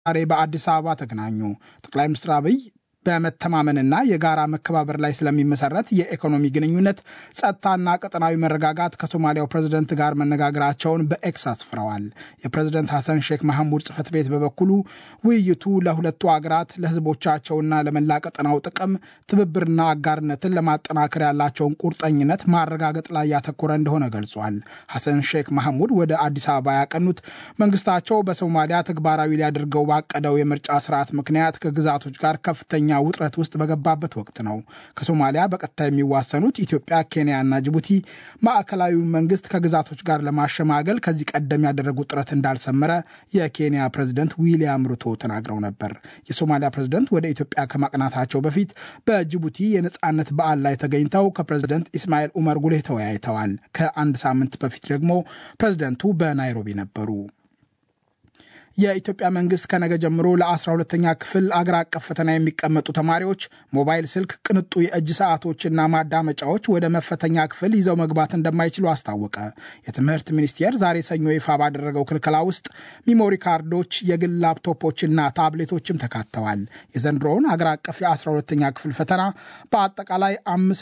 ዛሬ በአዲስ አበባ ተገናኙ። ጠቅላይ ሚኒስትር አብይ በመተማመንና የጋራ መከባበር ላይ ስለሚመሰረት የኢኮኖሚ ግንኙነት፣ ጸጥታና ቀጠናዊ መረጋጋት ከሶማሊያው ፕሬዝደንት ጋር መነጋገራቸውን በኤክስ አስፍረዋል። የፕሬዝደንት ሐሰን ሼክ መሐሙድ ጽህፈት ቤት በበኩሉ ውይይቱ ለሁለቱ አገራት ለህዝቦቻቸውና ለመላ ቀጠናው ጥቅም ትብብርና አጋርነትን ለማጠናከር ያላቸውን ቁርጠኝነት ማረጋገጥ ላይ ያተኮረ እንደሆነ ገልጿል። ሐሰን ሼክ መሐሙድ ወደ አዲስ አበባ ያቀኑት መንግስታቸው በሶማሊያ ተግባራዊ ሊያደርገው ባቀደው የምርጫ ስርዓት ምክንያት ከግዛቶች ጋር ከፍተኛ ውጥረት ውስጥ በገባበት ወቅት ነው። ከሶማሊያ በቀጥታ የሚዋሰኑት ኢትዮጵያ፣ ኬንያና ጅቡቲ ማዕከላዊውን መንግስት ከግዛቶች ጋር ለማሸማገል ከዚህ ቀደም ያደረጉት ጥረት እንዳልሰመረ የኬንያ ፕሬዝደንት ዊሊያም ሩቶ ተናግረው ነበር። የሶማሊያ ፕሬዝደንት ወደ ኢትዮጵያ ከማቅናታቸው በፊት በጅቡቲ የነፃነት በዓል ላይ ተገኝተው ከፕሬዝደንት ኢስማኤል ኡመር ጉሌህ ተወያይተዋል። ከአንድ ሳምንት በፊት ደግሞ ፕሬዝደንቱ በናይሮቢ ነበሩ። የኢትዮጵያ መንግስት ከነገ ጀምሮ ለ12ተኛ ክፍል አገር አቀፍ ፈተና የሚቀመጡ ተማሪዎች ሞባይል ስልክ፣ ቅንጡ የእጅ ሰዓቶችና ማዳመጫዎች ወደ መፈተኛ ክፍል ይዘው መግባት እንደማይችሉ አስታወቀ። የትምህርት ሚኒስቴር ዛሬ ሰኞ ይፋ ባደረገው ክልከላ ውስጥ ሚሞሪ ካርዶች፣ የግል ላፕቶፖችና ታብሌቶችም ተካተዋል። የዘንድሮውን አገር አቀፍ የ12ተኛ ክፍል ፈተና በአጠቃላይ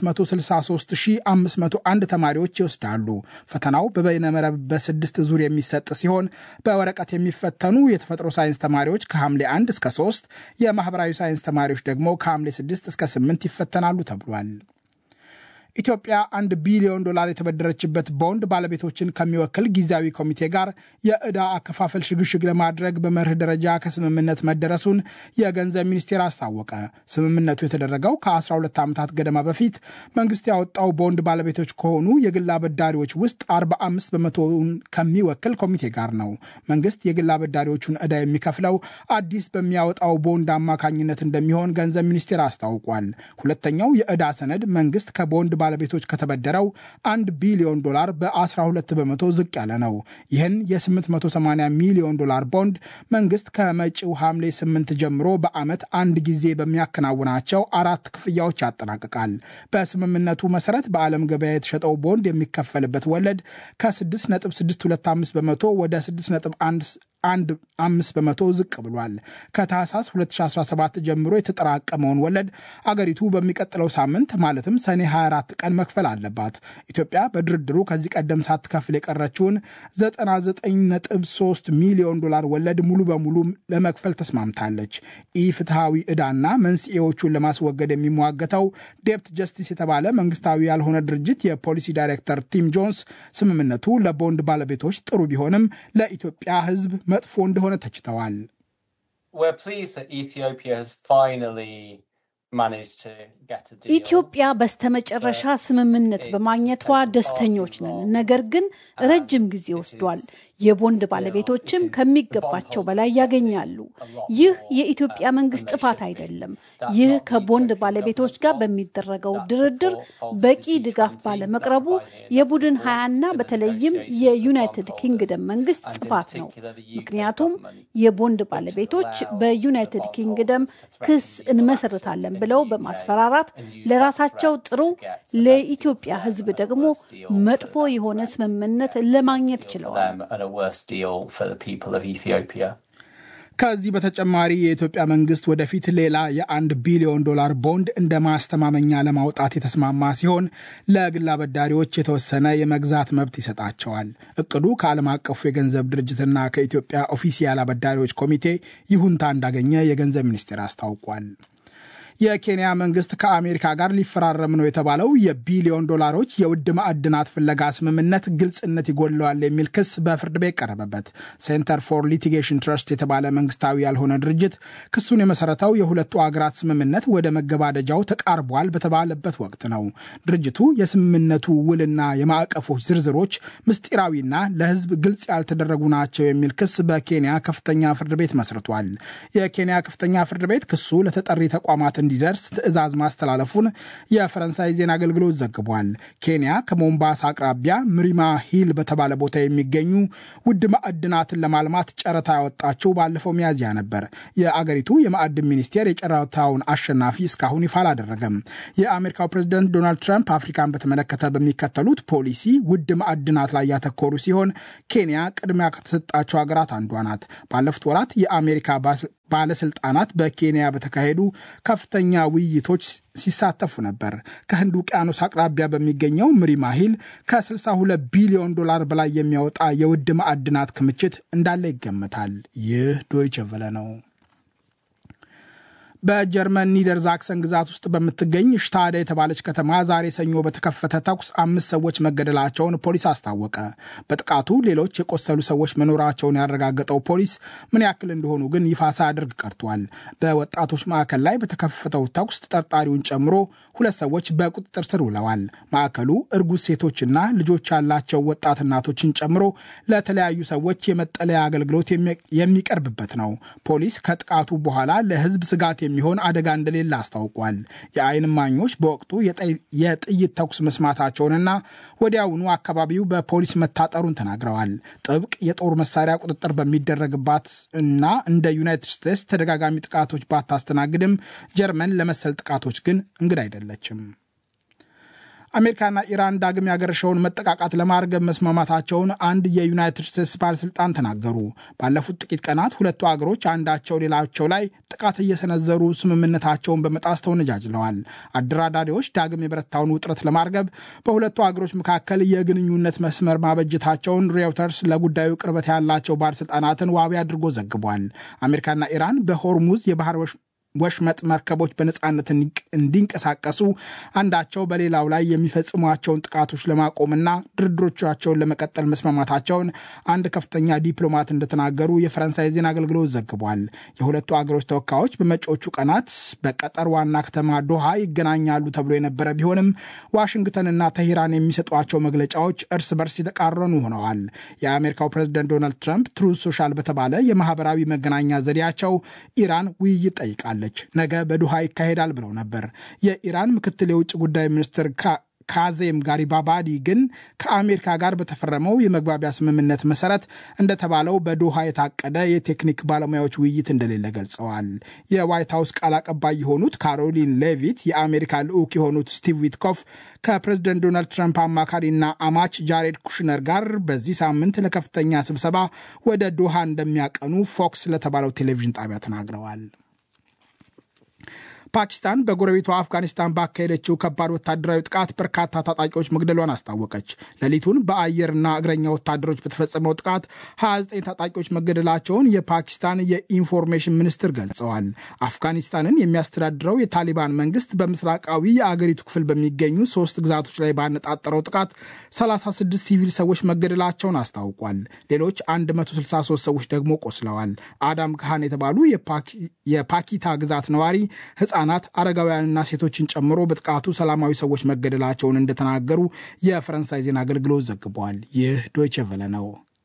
563501 ተማሪዎች ይወስዳሉ። ፈተናው በበይነመረብ በስድስት ዙር የሚሰጥ ሲሆን በወረቀት የሚፈተኑ የተፈጥሮ ሳይንስ ተማሪዎች ከሐምሌ 1 እስከ 3 የማህበራዊ ሳይንስ ተማሪዎች ደግሞ ከሐምሌ 6 እስከ 8 ይፈተናሉ ተብሏል። ኢትዮጵያ አንድ ቢሊዮን ዶላር የተበደረችበት ቦንድ ባለቤቶችን ከሚወክል ጊዜያዊ ኮሚቴ ጋር የዕዳ አከፋፈል ሽግሽግ ለማድረግ በመርህ ደረጃ ከስምምነት መደረሱን የገንዘብ ሚኒስቴር አስታወቀ። ስምምነቱ የተደረገው ከ12 ዓመታት ገደማ በፊት መንግስት ያወጣው ቦንድ ባለቤቶች ከሆኑ የግል አበዳሪዎች ውስጥ 45 በመቶውን ከሚወክል ኮሚቴ ጋር ነው። መንግስት የግል አበዳሪዎቹን ዕዳ የሚከፍለው አዲስ በሚያወጣው ቦንድ አማካኝነት እንደሚሆን ገንዘብ ሚኒስቴር አስታውቋል። ሁለተኛው የዕዳ ሰነድ መንግስት ከቦንድ ባለቤቶች ከተበደረው አንድ ቢሊዮን ዶላር በ12 በመቶ ዝቅ ያለ ነው። ይህን የ880 ሚሊዮን ዶላር ቦንድ መንግስት ከመጪው ሐምሌ 8 ጀምሮ በዓመት አንድ ጊዜ በሚያከናውናቸው አራት ክፍያዎች ያጠናቅቃል። በስምምነቱ መሰረት በዓለም ገበያ የተሸጠው ቦንድ የሚከፈልበት ወለድ ከ6.625 በመቶ ወደ 6 አንድ አምስት በመቶ ዝቅ ብሏል። ከታህሳስ 2017 ጀምሮ የተጠራቀመውን ወለድ አገሪቱ በሚቀጥለው ሳምንት ማለትም ሰኔ 24 ቀን መክፈል አለባት። ኢትዮጵያ በድርድሩ ከዚህ ቀደም ሳትከፍል የቀረችውን 99.3 ሚሊዮን ዶላር ወለድ ሙሉ በሙሉ ለመክፈል ተስማምታለች። ኢፍትሐዊ ዕዳና መንስኤዎቹን ለማስወገድ የሚሟገተው ዴፕት ጀስቲስ የተባለ መንግስታዊ ያልሆነ ድርጅት የፖሊሲ ዳይሬክተር ቲም ጆንስ ስምምነቱ ለቦንድ ባለቤቶች ጥሩ ቢሆንም ለኢትዮጵያ ሕዝብ መጥፎ እንደሆነ ተችተዋል። ኢትዮጵያ በስተመጨረሻ ስምምነት በማግኘቷ ደስተኞች ነን። ነገር ግን ረጅም ጊዜ ወስዷል። የቦንድ ባለቤቶችም ከሚገባቸው በላይ ያገኛሉ። ይህ የኢትዮጵያ መንግስት ጥፋት አይደለም። ይህ ከቦንድ ባለቤቶች ጋር በሚደረገው ድርድር በቂ ድጋፍ ባለመቅረቡ የቡድን ሀያና በተለይም የዩናይትድ ኪንግደም መንግስት ጥፋት ነው። ምክንያቱም የቦንድ ባለቤቶች በዩናይትድ ኪንግደም ክስ እንመሰርታለን ብለው በማስፈራራት ለራሳቸው ጥሩ፣ ለኢትዮጵያ ሕዝብ ደግሞ መጥፎ የሆነ ስምምነት ለማግኘት ችለዋል። ከዚህ በተጨማሪ የኢትዮጵያ መንግስት ወደፊት ሌላ የአንድ ቢሊዮን ዶላር ቦንድ እንደ ማስተማመኛ ለማውጣት የተስማማ ሲሆን ለግል አበዳሪዎች የተወሰነ የመግዛት መብት ይሰጣቸዋል። እቅዱ ከዓለም አቀፉ የገንዘብ ድርጅትና ከኢትዮጵያ ኦፊሲያል አበዳሪዎች ኮሚቴ ይሁንታ እንዳገኘ የገንዘብ ሚኒስቴር አስታውቋል። የኬንያ መንግስት ከአሜሪካ ጋር ሊፈራረም ነው የተባለው የቢሊዮን ዶላሮች የውድ ማዕድናት ፍለጋ ስምምነት ግልጽነት ይጎድለዋል የሚል ክስ በፍርድ ቤት ቀረበበት። ሴንተር ፎር ሊቲጌሽን ትረስት የተባለ መንግስታዊ ያልሆነ ድርጅት ክሱን የመሰረተው የሁለቱ አገራት ስምምነት ወደ መገባደጃው ተቃርቧል በተባለበት ወቅት ነው። ድርጅቱ የስምምነቱ ውልና የማዕቀፎች ዝርዝሮች ምስጢራዊና ለሕዝብ ግልጽ ያልተደረጉ ናቸው የሚል ክስ በኬንያ ከፍተኛ ፍርድ ቤት መስርቷል። የኬንያ ከፍተኛ ፍርድ ቤት ክሱ ለተጠሪ ተቋማት እንዲደርስ ትዕዛዝ ማስተላለፉን የፈረንሳይ ዜና አገልግሎት ዘግቧል። ኬንያ ከሞምባሳ አቅራቢያ ምሪማ ሂል በተባለ ቦታ የሚገኙ ውድ ማዕድናትን ለማልማት ጨረታ ያወጣችው ባለፈው ሚያዝያ ነበር። የአገሪቱ የማዕድን ሚኒስቴር የጨረታውን አሸናፊ እስካሁን ይፋ አላደረገም። የአሜሪካው ፕሬዝደንት ዶናልድ ትራምፕ አፍሪካን በተመለከተ በሚከተሉት ፖሊሲ ውድ ማዕድናት ላይ ያተኮሩ ሲሆን ኬንያ ቅድሚያ ከተሰጣቸው ሀገራት አንዷ ናት። ባለፉት ወራት የአሜሪካ ባለስልጣናት በኬንያ በተካሄዱ ከፍተኛ ውይይቶች ሲሳተፉ ነበር። ከህንድ ውቅያኖስ አቅራቢያ በሚገኘው ምሪማ ሂል ከ62 ቢሊዮን ዶላር በላይ የሚያወጣ የውድ ማዕድናት ክምችት እንዳለ ይገመታል። ይህ ዶይቸ ቨለ ነው። በጀርመን ኒደርዛክሰን ግዛት ውስጥ በምትገኝ ሽታደ የተባለች ከተማ ዛሬ ሰኞ በተከፈተ ተኩስ አምስት ሰዎች መገደላቸውን ፖሊስ አስታወቀ። በጥቃቱ ሌሎች የቆሰሉ ሰዎች መኖራቸውን ያረጋገጠው ፖሊስ ምን ያክል እንደሆኑ ግን ይፋ ሳያደርግ ቀርቷል። በወጣቶች ማዕከል ላይ በተከፈተው ተኩስ ተጠርጣሪውን ጨምሮ ሁለት ሰዎች በቁጥጥር ስር ውለዋል። ማዕከሉ እርጉዝ ሴቶችና ልጆች ያላቸው ወጣት እናቶችን ጨምሮ ለተለያዩ ሰዎች የመጠለያ አገልግሎት የሚቀርብበት ነው። ፖሊስ ከጥቃቱ በኋላ ለሕዝብ ስጋት የሚሆን አደጋ እንደሌለ አስታውቋል። የዓይን እማኞች በወቅቱ የጥይት ተኩስ መስማታቸውንና ወዲያውኑ አካባቢው በፖሊስ መታጠሩን ተናግረዋል። ጥብቅ የጦር መሳሪያ ቁጥጥር በሚደረግባት እና እንደ ዩናይትድ ስቴትስ ተደጋጋሚ ጥቃቶች ባታስተናግድም ጀርመን ለመሰል ጥቃቶች ግን እንግዳ አይደለችም። አሜሪካና ኢራን ዳግም ያገረሸውን መጠቃቃት ለማርገብ መስማማታቸውን አንድ የዩናይትድ ስቴትስ ባለስልጣን ተናገሩ። ባለፉት ጥቂት ቀናት ሁለቱ አገሮች አንዳቸው ሌላቸው ላይ ጥቃት እየሰነዘሩ ስምምነታቸውን በመጣስ ተወነጃጅለዋል። አደራዳሪዎች ዳግም የበረታውን ውጥረት ለማርገብ በሁለቱ አገሮች መካከል የግንኙነት መስመር ማበጀታቸውን ሬውተርስ ለጉዳዩ ቅርበት ያላቸው ባለስልጣናትን ዋቢ አድርጎ ዘግቧል። አሜሪካና ኢራን በሆርሙዝ የባህር ወሽመጥ መርከቦች በነፃነት እንዲንቀሳቀሱ አንዳቸው በሌላው ላይ የሚፈጽሟቸውን ጥቃቶች ለማቆምና ድርድሮቻቸውን ለመቀጠል መስማማታቸውን አንድ ከፍተኛ ዲፕሎማት እንደተናገሩ የፈረንሳይ ዜና አገልግሎት ዘግቧል። የሁለቱ አገሮች ተወካዮች በመጪዎቹ ቀናት በቀጠር ዋና ከተማ ዶሃ ይገናኛሉ ተብሎ የነበረ ቢሆንም ዋሽንግተንና ተሂራን የሚሰጧቸው መግለጫዎች እርስ በርስ የተቃረኑ ሆነዋል። የአሜሪካው ፕሬዝደንት ዶናልድ ትራምፕ ትሩዝ ሶሻል በተባለ የማህበራዊ መገናኛ ዘዴያቸው ኢራን ውይይት ጠይቃል ነገ በዱሃ ይካሄዳል ብለው ነበር። የኢራን ምክትል የውጭ ጉዳይ ሚኒስትር ካዜም ጋሪባባዲ ግን ከአሜሪካ ጋር በተፈረመው የመግባቢያ ስምምነት መሰረት እንደተባለው በዶሃ የታቀደ የቴክኒክ ባለሙያዎች ውይይት እንደሌለ ገልጸዋል። የዋይት ሀውስ ቃል አቀባይ የሆኑት ካሮሊን ሌቪት የአሜሪካ ልዑክ የሆኑት ስቲቭ ዊትኮፍ ከፕሬዝደንት ዶናልድ ትራምፕ አማካሪና አማች ጃሬድ ኩሽነር ጋር በዚህ ሳምንት ለከፍተኛ ስብሰባ ወደ ዶሃ እንደሚያቀኑ ፎክስ ለተባለው ቴሌቪዥን ጣቢያ ተናግረዋል። ፓኪስታን በጎረቤቷ አፍጋኒስታን ባካሄደችው ከባድ ወታደራዊ ጥቃት በርካታ ታጣቂዎች መግደሏን አስታወቀች። ሌሊቱን በአየርና እግረኛ ወታደሮች በተፈጸመው ጥቃት 29 ታጣቂዎች መገደላቸውን የፓኪስታን የኢንፎርሜሽን ሚኒስትር ገልጸዋል። አፍጋኒስታንን የሚያስተዳድረው የታሊባን መንግስት በምስራቃዊ የአገሪቱ ክፍል በሚገኙ ሶስት ግዛቶች ላይ ባነጣጠረው ጥቃት 36 ሲቪል ሰዎች መገደላቸውን አስታውቋል። ሌሎች 163 ሰዎች ደግሞ ቆስለዋል። አዳም ካህን የተባሉ የፓኪታ ግዛት ነዋሪ ህጻናት አረጋውያንና ሴቶችን ጨምሮ በጥቃቱ ሰላማዊ ሰዎች መገደላቸውን እንደተናገሩ የፈረንሳይ ዜና አገልግሎት ዘግቧል። ይህ ዶይቼ ቨለ ነው።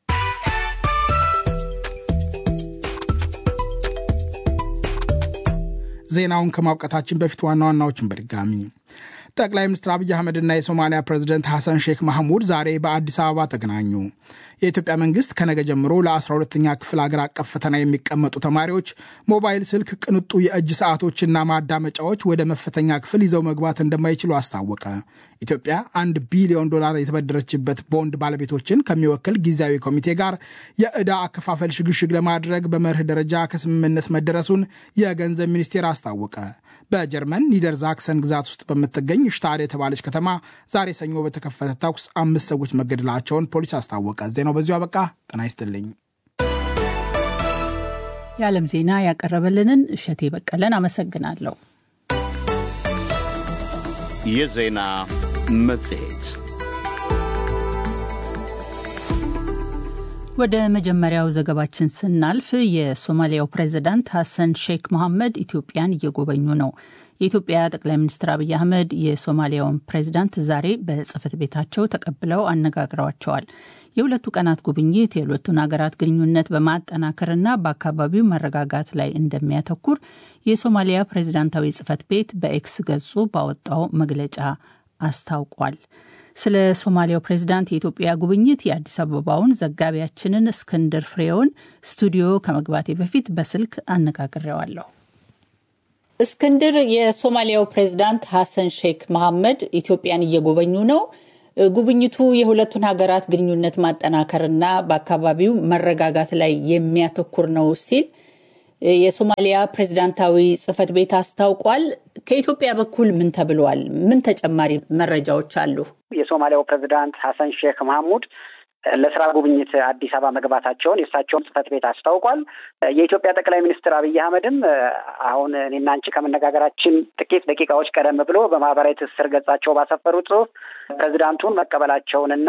ዜናውን ከማብቃታችን በፊት ዋና ዋናዎችን በድጋሚ ጠቅላይ ሚኒስትር አብይ አህመድና የሶማሊያ ፕሬዚደንት ሐሰን ሼክ ማህሙድ ዛሬ በአዲስ አበባ ተገናኙ። የኢትዮጵያ መንግስት ከነገ ጀምሮ ለ12ኛ ክፍል አገር አቀፍ ፈተና የሚቀመጡ ተማሪዎች ሞባይል ስልክ፣ ቅንጡ የእጅ ሰዓቶችና ማዳመጫዎች ወደ መፈተኛ ክፍል ይዘው መግባት እንደማይችሉ አስታወቀ። ኢትዮጵያ አንድ ቢሊዮን ዶላር የተበደረችበት ቦንድ ባለቤቶችን ከሚወክል ጊዜያዊ ኮሚቴ ጋር የዕዳ አከፋፈል ሽግሽግ ለማድረግ በመርህ ደረጃ ከስምምነት መደረሱን የገንዘብ ሚኒስቴር አስታወቀ። በጀርመን ኒደርዛክሰን ግዛት ውስጥ በምትገኝ ሽታድ የተባለች ከተማ ዛሬ ሰኞ በተከፈተ ተኩስ አምስት ሰዎች መገደላቸውን ፖሊስ አስታወቀ። ዜናው በዚሁ አበቃ። ጤና ይስጥልኝ። የዓለም ዜና ያቀረበልንን እሸቴ በቀለን አመሰግናለሁ። የዜና መጽሔት ወደ መጀመሪያው ዘገባችን ስናልፍ የሶማሊያው ፕሬዚዳንት ሐሰን ሼክ መሐመድ ኢትዮጵያን እየጎበኙ ነው። የኢትዮጵያ ጠቅላይ ሚኒስትር አብይ አህመድ የሶማሊያውን ፕሬዚዳንት ዛሬ በጽህፈት ቤታቸው ተቀብለው አነጋግረዋቸዋል። የሁለቱ ቀናት ጉብኝት የሁለቱን ሀገራት ግንኙነት በማጠናከርና በአካባቢው መረጋጋት ላይ እንደሚያተኩር የሶማሊያ ፕሬዚዳንታዊ ጽህፈት ቤት በኤክስ ገጹ ባወጣው መግለጫ አስታውቋል። ስለ ሶማሊያው ፕሬዚዳንት የኢትዮጵያ ጉብኝት የአዲስ አበባውን ዘጋቢያችንን እስክንድር ፍሬውን ስቱዲዮ ከመግባቴ በፊት በስልክ አነጋግሬዋለሁ። እስክንድር፣ የሶማሊያው ፕሬዚዳንት ሐሰን ሼክ መሐመድ ኢትዮጵያን እየጎበኙ ነው። ጉብኝቱ የሁለቱን ሀገራት ግንኙነት ማጠናከርና በአካባቢው መረጋጋት ላይ የሚያተኩር ነው ሲል የሶማሊያ ፕሬዚዳንታዊ ጽህፈት ቤት አስታውቋል። ከኢትዮጵያ በኩል ምን ተብሏል? ምን ተጨማሪ መረጃዎች አሉ? የሶማሊያው ፕሬዚዳንት ሀሰን ሼክ መሐሙድ ለስራ ጉብኝት አዲስ አበባ መግባታቸውን የእሳቸውን ጽህፈት ቤት አስታውቋል። የኢትዮጵያ ጠቅላይ ሚኒስትር አብይ አህመድም አሁን እኔና አንቺ ከመነጋገራችን ጥቂት ደቂቃዎች ቀደም ብሎ በማህበራዊ ትስስር ገጻቸው ባሰፈሩት ጽሁፍ ፕሬዚዳንቱን መቀበላቸውንና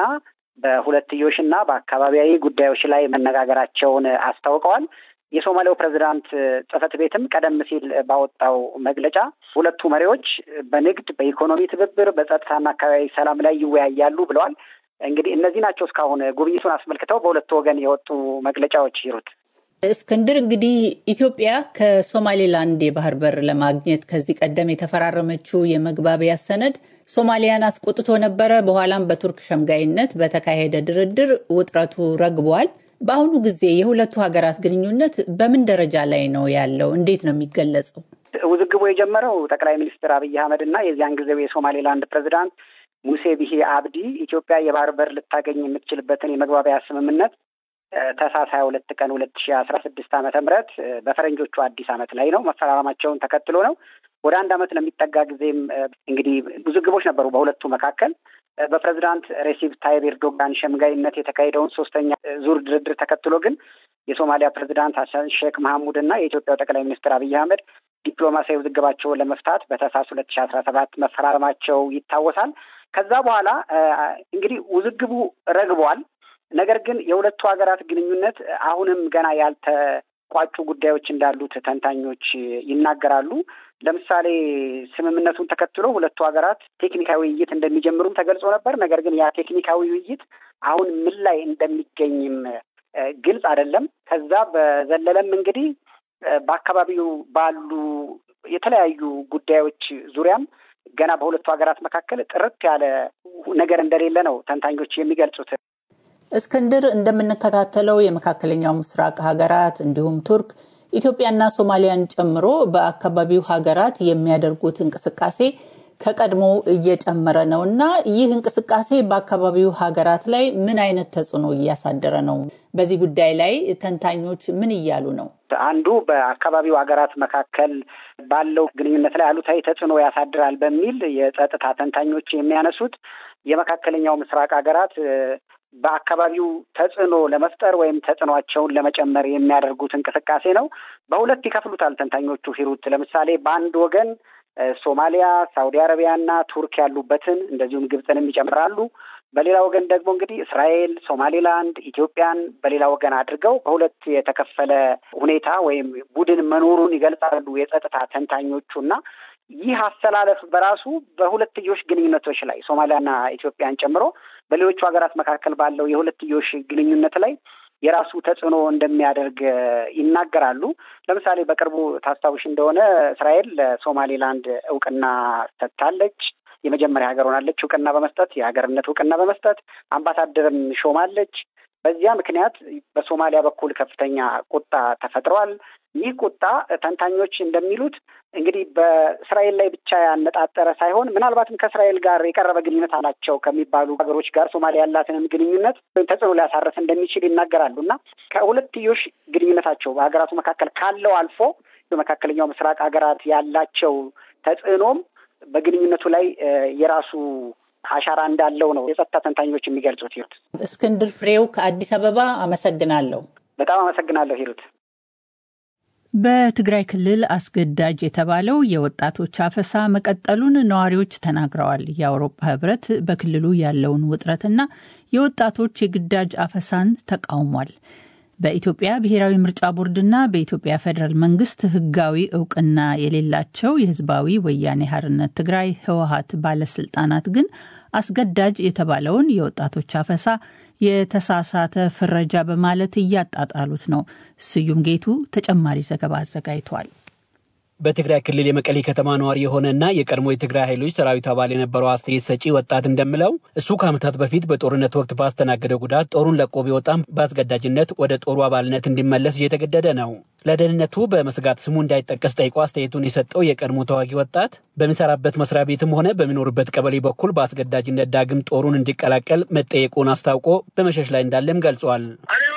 በሁለትዮሽና በአካባቢያዊ ጉዳዮች ላይ መነጋገራቸውን አስታውቀዋል። የሶማሊያው ፕሬዚዳንት ጽህፈት ቤትም ቀደም ሲል ባወጣው መግለጫ ሁለቱ መሪዎች በንግድ፣ በኢኮኖሚ ትብብር፣ በጸጥታና አካባቢ ሰላም ላይ ይወያያሉ ብለዋል። እንግዲህ እነዚህ ናቸው እስካሁን ጉብኝቱን አስመልክተው በሁለቱ ወገን የወጡ መግለጫዎች ይሩት። እስክንድር እንግዲህ ኢትዮጵያ ከሶማሌላንድ የባህር በር ለማግኘት ከዚህ ቀደም የተፈራረመችው የመግባቢያ ሰነድ ሶማሊያን አስቆጥቶ ነበረ። በኋላም በቱርክ ሸምጋይነት በተካሄደ ድርድር ውጥረቱ ረግቧል። በአሁኑ ጊዜ የሁለቱ ሀገራት ግንኙነት በምን ደረጃ ላይ ነው ያለው? እንዴት ነው የሚገለጸው? ውዝግቡ የጀመረው ጠቅላይ ሚኒስትር አብይ አህመድ እና የዚያን ጊዜው የሶማሌላንድ ፕሬዚዳንት ሙሴ ቢሂ አብዲ ኢትዮጵያ የባህር በር ልታገኝ የምትችልበትን የመግባቢያ ስምምነት ታህሳስ ሀያ ሁለት ቀን ሁለት ሺ አስራ ስድስት ዓመተ ምህረት በፈረንጆቹ አዲስ ዓመት ላይ ነው መፈራረማቸውን ተከትሎ ነው። ወደ አንድ ዓመት ለሚጠጋ ጊዜም እንግዲህ ውዝግቦች ነበሩ በሁለቱ መካከል። በፕሬዚዳንት ሬሲፕ ታይብ ኤርዶጋን ሸምጋይነት የተካሄደውን ሶስተኛ ዙር ድርድር ተከትሎ ግን የሶማሊያ ፕሬዚዳንት ሀሰን ሼክ መሐሙድ እና የኢትዮጵያው ጠቅላይ ሚኒስትር አብይ አህመድ ዲፕሎማሲያዊ ውዝግባቸውን ለመፍታት በታህሳስ ሁለት ሺ አስራ ሰባት መፈራረማቸው ይታወሳል። ከዛ በኋላ እንግዲህ ውዝግቡ ረግቧል። ነገር ግን የሁለቱ ሀገራት ግንኙነት አሁንም ገና ያልተቋጩ ጉዳዮች እንዳሉት ተንታኞች ይናገራሉ። ለምሳሌ ስምምነቱን ተከትሎ ሁለቱ ሀገራት ቴክኒካዊ ውይይት እንደሚጀምሩም ተገልጾ ነበር። ነገር ግን ያ ቴክኒካዊ ውይይት አሁን ምን ላይ እንደሚገኝም ግልጽ አይደለም። ከዛ በዘለለም እንግዲህ በአካባቢው ባሉ የተለያዩ ጉዳዮች ዙሪያም ገና በሁለቱ ሀገራት መካከል ጥርት ያለ ነገር እንደሌለ ነው ተንታኞች የሚገልጹት። እስክንድር፣ እንደምንከታተለው የመካከለኛው ምስራቅ ሀገራት እንዲሁም ቱርክ ኢትዮጵያና ሶማሊያን ጨምሮ በአካባቢው ሀገራት የሚያደርጉት እንቅስቃሴ ከቀድሞ እየጨመረ ነው እና ይህ እንቅስቃሴ በአካባቢው ሀገራት ላይ ምን አይነት ተጽዕኖ እያሳደረ ነው? በዚህ ጉዳይ ላይ ተንታኞች ምን እያሉ ነው? አንዱ በአካባቢው ሀገራት መካከል ባለው ግንኙነት ላይ አሉታዊ ተጽዕኖ ያሳድራል በሚል የጸጥታ ተንታኞች የሚያነሱት የመካከለኛው ምስራቅ ሀገራት በአካባቢው ተጽዕኖ ለመፍጠር ወይም ተጽዕኖቸውን ለመጨመር የሚያደርጉት እንቅስቃሴ ነው። በሁለት ይከፍሉታል ተንታኞቹ ሂሩት። ለምሳሌ በአንድ ወገን ሶማሊያ፣ ሳውዲ አረቢያና ቱርክ ያሉበትን እንደዚሁም ግብፅንም ይጨምራሉ። በሌላ ወገን ደግሞ እንግዲህ እስራኤል፣ ሶማሌላንድ፣ ኢትዮጵያን በሌላ ወገን አድርገው በሁለት የተከፈለ ሁኔታ ወይም ቡድን መኖሩን ይገልጻሉ የጸጥታ ተንታኞቹ እና ይህ አሰላለፍ በራሱ በሁለትዮሽ ግንኙነቶች ላይ ሶማሊያና ኢትዮጵያን ጨምሮ በሌሎቹ ሀገራት መካከል ባለው የሁለትዮሽ ግንኙነት ላይ የራሱ ተጽዕኖ እንደሚያደርግ ይናገራሉ። ለምሳሌ በቅርቡ ታስታውሽ እንደሆነ እስራኤል ለሶማሌላንድ እውቅና ሰጥታለች። የመጀመሪያ ሀገር ሆናለች እውቅና በመስጠት የሀገርነት እውቅና በመስጠት አምባሳደርም ሾማለች። በዚያ ምክንያት በሶማሊያ በኩል ከፍተኛ ቁጣ ተፈጥሯል። ይህ ቁጣ ተንታኞች እንደሚሉት እንግዲህ በእስራኤል ላይ ብቻ ያነጣጠረ ሳይሆን ምናልባትም ከእስራኤል ጋር የቀረበ ግንኙነት አላቸው ከሚባሉ ሀገሮች ጋር ሶማሊያ ያላትንም ግንኙነት ወይም ተጽዕኖ ሊያሳርፍ እንደሚችል ይናገራሉ እና ከሁለትዮሽ ግንኙነታቸው በሀገራቱ መካከል ካለው አልፎ በመካከለኛው ምስራቅ ሀገራት ያላቸው ተጽዕኖም በግንኙነቱ ላይ የራሱ አሻራ እንዳለው ነው የጸጥታ ተንታኞች የሚገልጹት። ሂሩት እስክንድር ፍሬው ከአዲስ አበባ አመሰግናለሁ። በጣም አመሰግናለሁ ሂሩት። በትግራይ ክልል አስገዳጅ የተባለው የወጣቶች አፈሳ መቀጠሉን ነዋሪዎች ተናግረዋል። የአውሮፓ ሕብረት በክልሉ ያለውን ውጥረትና የወጣቶች የግዳጅ አፈሳን ተቃውሟል። በኢትዮጵያ ብሔራዊ ምርጫ ቦርድና በኢትዮጵያ ፌዴራል መንግስት ሕጋዊ እውቅና የሌላቸው የህዝባዊ ወያኔ ሓርነት ትግራይ ህወሀት ባለስልጣናት ግን አስገዳጅ የተባለውን የወጣቶች አፈሳ የተሳሳተ ፍረጃ በማለት እያጣጣሉት ነው። ስዩም ጌቱ ተጨማሪ ዘገባ አዘጋጅቷል። በትግራይ ክልል የመቀሌ ከተማ ነዋሪ የሆነና የቀድሞ የትግራይ ኃይሎች ሰራዊት አባል የነበረው አስተያየት ሰጪ ወጣት እንደምለው እሱ ከዓመታት በፊት በጦርነት ወቅት ባስተናገደው ጉዳት ጦሩን ለቆ ቢወጣም በአስገዳጅነት ወደ ጦሩ አባልነት እንዲመለስ እየተገደደ ነው። ለደህንነቱ በመስጋት ስሙ እንዳይጠቀስ ጠይቆ አስተያየቱን የሰጠው የቀድሞ ተዋጊ ወጣት በሚሰራበት መስሪያ ቤትም ሆነ በሚኖርበት ቀበሌ በኩል በአስገዳጅነት ዳግም ጦሩን እንዲቀላቀል መጠየቁን አስታውቆ በመሸሽ ላይ እንዳለም ገልጿል።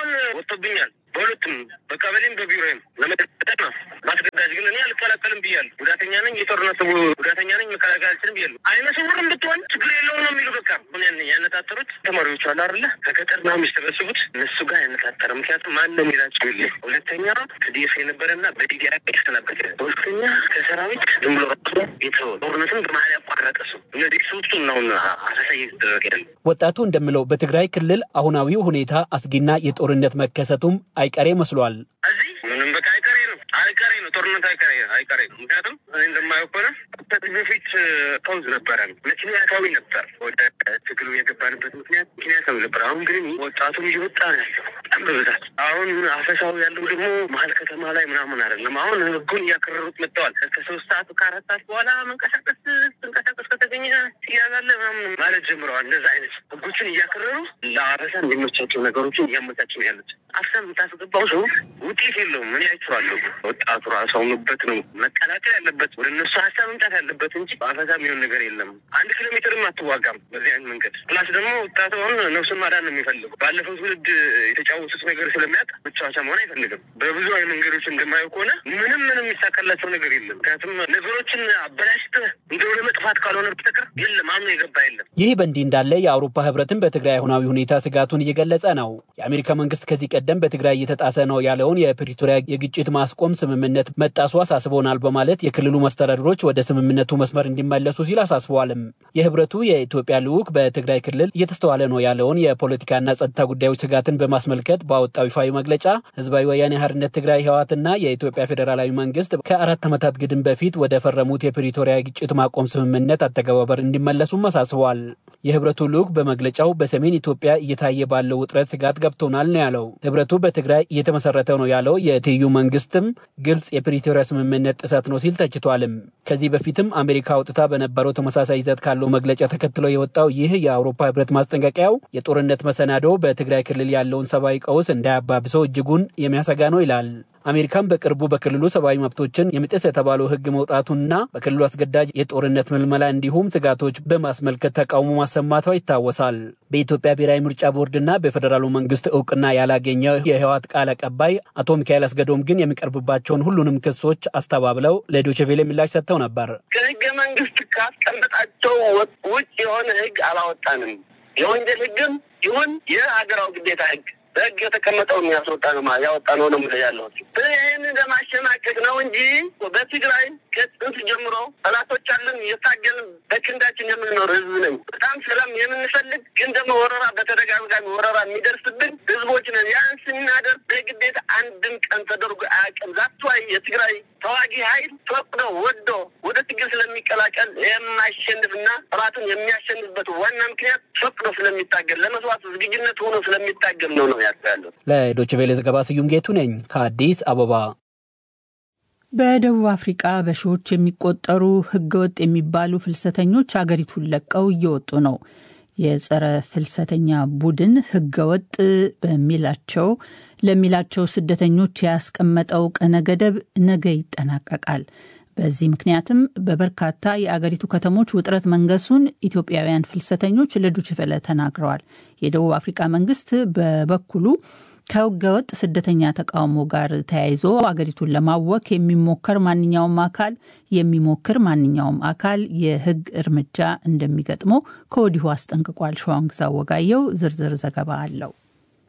ወጥቶብኛል በሁለቱም በቀበሌም በቢሮም ለመጠጠቅ ነው። ማስገዳጅ ግን እኔ አልቀላቀልም ብያለሁ። ጉዳተኛ ነኝ፣ የጦርነት ጉዳተኛ ነኝ፣ መከላከል አልችልም ብያለሁ። አይነ ስውርም ብትሆን ችግር የለውም ነው የሚሉ በቃ ምን ያነጣጠሩት ተማሪዎቹ አሉ አይደለ? ከገጠር ነው የሚሰበስቡት እነሱ ጋር ያነጣጠረ። ምክንያቱም ማን ነው የሚላቸው የለ። ሁለተኛ ከዲኤፍ የነበረና በዲዲ የተሰናበተ፣ ሁለተኛ ከሰራዊት ዝም ብሎ ራሱ የተወ ጦርነትን በመሀል ያቋረጠ ሰው እነዚህ ሰዎቹ ናሁን አሰሳ እየተደረገ ያለ ወጣቱ እንደምለው በትግራይ ክልል አሁናዊው ሁኔታ አስጊና የጦርነት መከሰቱም አይቀሬ መስሏል። እዚህ ምንም በቃ አይቀሬ ነው አይቀሬ ነው ጦርነት አይቀሬ አይቀሬ ነው። ምክንያቱም እኔ እንደማየው ከሆነ ከዚህ በፊት ፓውዝ ነበረ፣ ምክንያታዊ ነበር። ወደ ትግሉ የገባንበት ምክንያት ምክንያታዊ ነበር። አሁን ግን ወጣቱም እየወጣ ነው ያለው በጣም በብዛት። አሁን አፈሳው ያለው ደግሞ መሀል ከተማ ላይ ምናምን አይደለም። አሁን ህጉን እያከረሩት መጥተዋል። ከሶስት ሰዓት ከአራት ሰዓት በኋላ መንቀሳቀስ ትንቀሳቀስ ከተገኘ ትያዛለህ ምናምን ማለት ጀምረዋል። እንደዛ አይነት ህጎችን እያከረሩ ለአፈሳ እንዲመቻቸው ነገሮችን እያመቻቸው ነው ያሉት። አፍሳ የምታስገባው ሰው ውጤት የለውም። ምን ያይችዋለሁ ወጣቱ ራሱ አሁኑበት ነው መቀላቀል ያለበት ወደ እነሱ ሀሳብ መምጣት ያለበት እንጂ በአፈሳ የሚሆን ነገር የለም። አንድ ኪሎ ሜትርም አትዋጋም በዚህ አይነት መንገድ። ፕላስ ደግሞ ወጣቱ አሁን ነፍሱን ማዳን ነው የሚፈልጉ። ባለፈው ትውልድ የተጫወቱት ነገር ስለሚያውቅ መጫወቻ መሆን አይፈልግም። በብዙ አይነት መንገዶች እንደማየው ከሆነ ምንም ምንም የሚሳካላቸው ነገር የለም። ምክንያቱም ነገሮችን አበላሽተህ እንደ ወደ መጥፋት ካልሆነ በስተቀር የለም አምኖ የገባ የለም። ይህ በእንዲህ እንዳለ የአውሮፓ ህብረትን በትግራይ አሁናዊ ሁኔታ ስጋቱን እየገለጸ ነው። የአሜሪካ መንግስት ከዚህ ቀደም በትግራይ እየተጣሰ ነው ያለውን የፕሪቶሪያ የግጭት ማስቆም ስምምነት መጣሱ አሳስቦናል በማለት የክልሉ መስተዳድሮች ወደ ስምምነቱ መስመር እንዲመለሱ ሲል አሳስበዋልም። የህብረቱ የኢትዮጵያ ልዑክ በትግራይ ክልል እየተስተዋለ ነው ያለውን የፖለቲካና ጸጥታ ጉዳዮች ስጋትን በማስመልከት ባወጣው ይፋዊ መግለጫ ህዝባዊ ወያኔ ሓርነት ትግራይ ህወሓትና የኢትዮጵያ ፌዴራላዊ መንግስት ከአራት ዓመታት ግድም በፊት ወደ ፈረሙት የፕሪቶሪያ ግጭት ማቆም ስምምነት አተገባበር እንዲመለሱም አሳስበዋል። የህብረቱ ልዑክ በመግለጫው በሰሜን ኢትዮጵያ እየታየ ባለው ውጥረት ስጋት ገብቶናል ነው ያለው። ህብረቱ በትግራይ እየተመሰረተ ነው ያለው የትይዩ መንግስትም ግልጽ የፕሪቶሪያ ስምምነት ጥሰት ነው ሲል ተችቷልም። ከዚህ በፊትም አሜሪካ አውጥታ በነበረው ተመሳሳይ ይዘት ካለው መግለጫ ተከትሎ የወጣው ይህ የአውሮፓ ህብረት ማስጠንቀቂያው የጦርነት መሰናዶ በትግራይ ክልል ያለውን ሰብአዊ ቀውስ እንዳያባብሰው እጅጉን የሚያሰጋ ነው ይላል። አሜሪካም በቅርቡ በክልሉ ሰብአዊ መብቶችን የሚጥስ የተባለው ህግ መውጣቱና በክልሉ አስገዳጅ የጦርነት ምልመላ እንዲሁም ስጋቶች በማስመልከት ተቃውሞ ማሰማቷ ይታወሳል። በኢትዮጵያ ብሔራዊ ምርጫ ቦርድና በፌዴራሉ መንግስት እውቅና ያላገኘ የህወሓት ቃል አቀባይ አቶ ሚካኤል አስገዶም ግን የሚቀርብባቸውን ሁሉንም ክሶች አስተባብለው ለዶይቼ ቬለ ምላሽ ሰጥተው ነበር። ከህገ መንግስት ካስቀመጣቸው ውጭ የሆነ ህግ አላወጣንም። የወንጀል ህግም ይሁን የሀገራዊ ግዴታ ህግ በህግ የተቀመጠውን ያስወጣ ነው ያወጣ ነው ነው ያለሁት። ይህን ለማሸማቀቅ ነው እንጂ በትግራይ ከጥንት ጀምሮ ጠላቶች አለን የታገልን በክንዳችን የምንኖር ህዝብ ነኝ። በጣም ሰላም የምንፈልግ ግን ደግሞ ወረራ በተደጋጋሚ ወረራ የሚደርስብን ህዝቦች ነን። ያን ስናደርግ በግዴታ አንድም ቀን ተደርጎ አያውቅም። ዛትዋይ የትግራይ ተዋጊ ኃይል ፈቅዶ ወዶ ወደ ትግል ስለሚቀላቀል የማሸንፍና ጠላትን የሚያሸንፍበት ዋና ምክንያት ፈቅዶ ስለሚታገል ለመስዋዕት ዝግጁነት ሆኖ ስለሚታገል ነው ነው ያለው። ለዶይቼ ቬለ ዘገባ ስዩም ጌቱ ነኝ ከአዲስ አበባ። በደቡብ አፍሪቃ በሺዎች የሚቆጠሩ ህገወጥ የሚባሉ ፍልሰተኞች አገሪቱን ለቀው እየወጡ ነው። የጸረ ፍልሰተኛ ቡድን ህገወጥ በሚላቸው ለሚላቸው ስደተኞች ያስቀመጠው ቀነ ገደብ ነገ ይጠናቀቃል። በዚህ ምክንያትም በበርካታ የአገሪቱ ከተሞች ውጥረት መንገሱን ኢትዮጵያውያን ፍልሰተኞች ለዱችቨለ ተናግረዋል። የደቡብ አፍሪካ መንግስት በበኩሉ ከህገወጥ ስደተኛ ተቃውሞ ጋር ተያይዞ አገሪቱን ለማወክ የሚሞከር ማንኛውም አካል የሚሞክር ማንኛውም አካል የህግ እርምጃ እንደሚገጥመው ከወዲሁ አስጠንቅቋል። ሸዋንግዛ ወጋየው ዝርዝር ዘገባ አለው።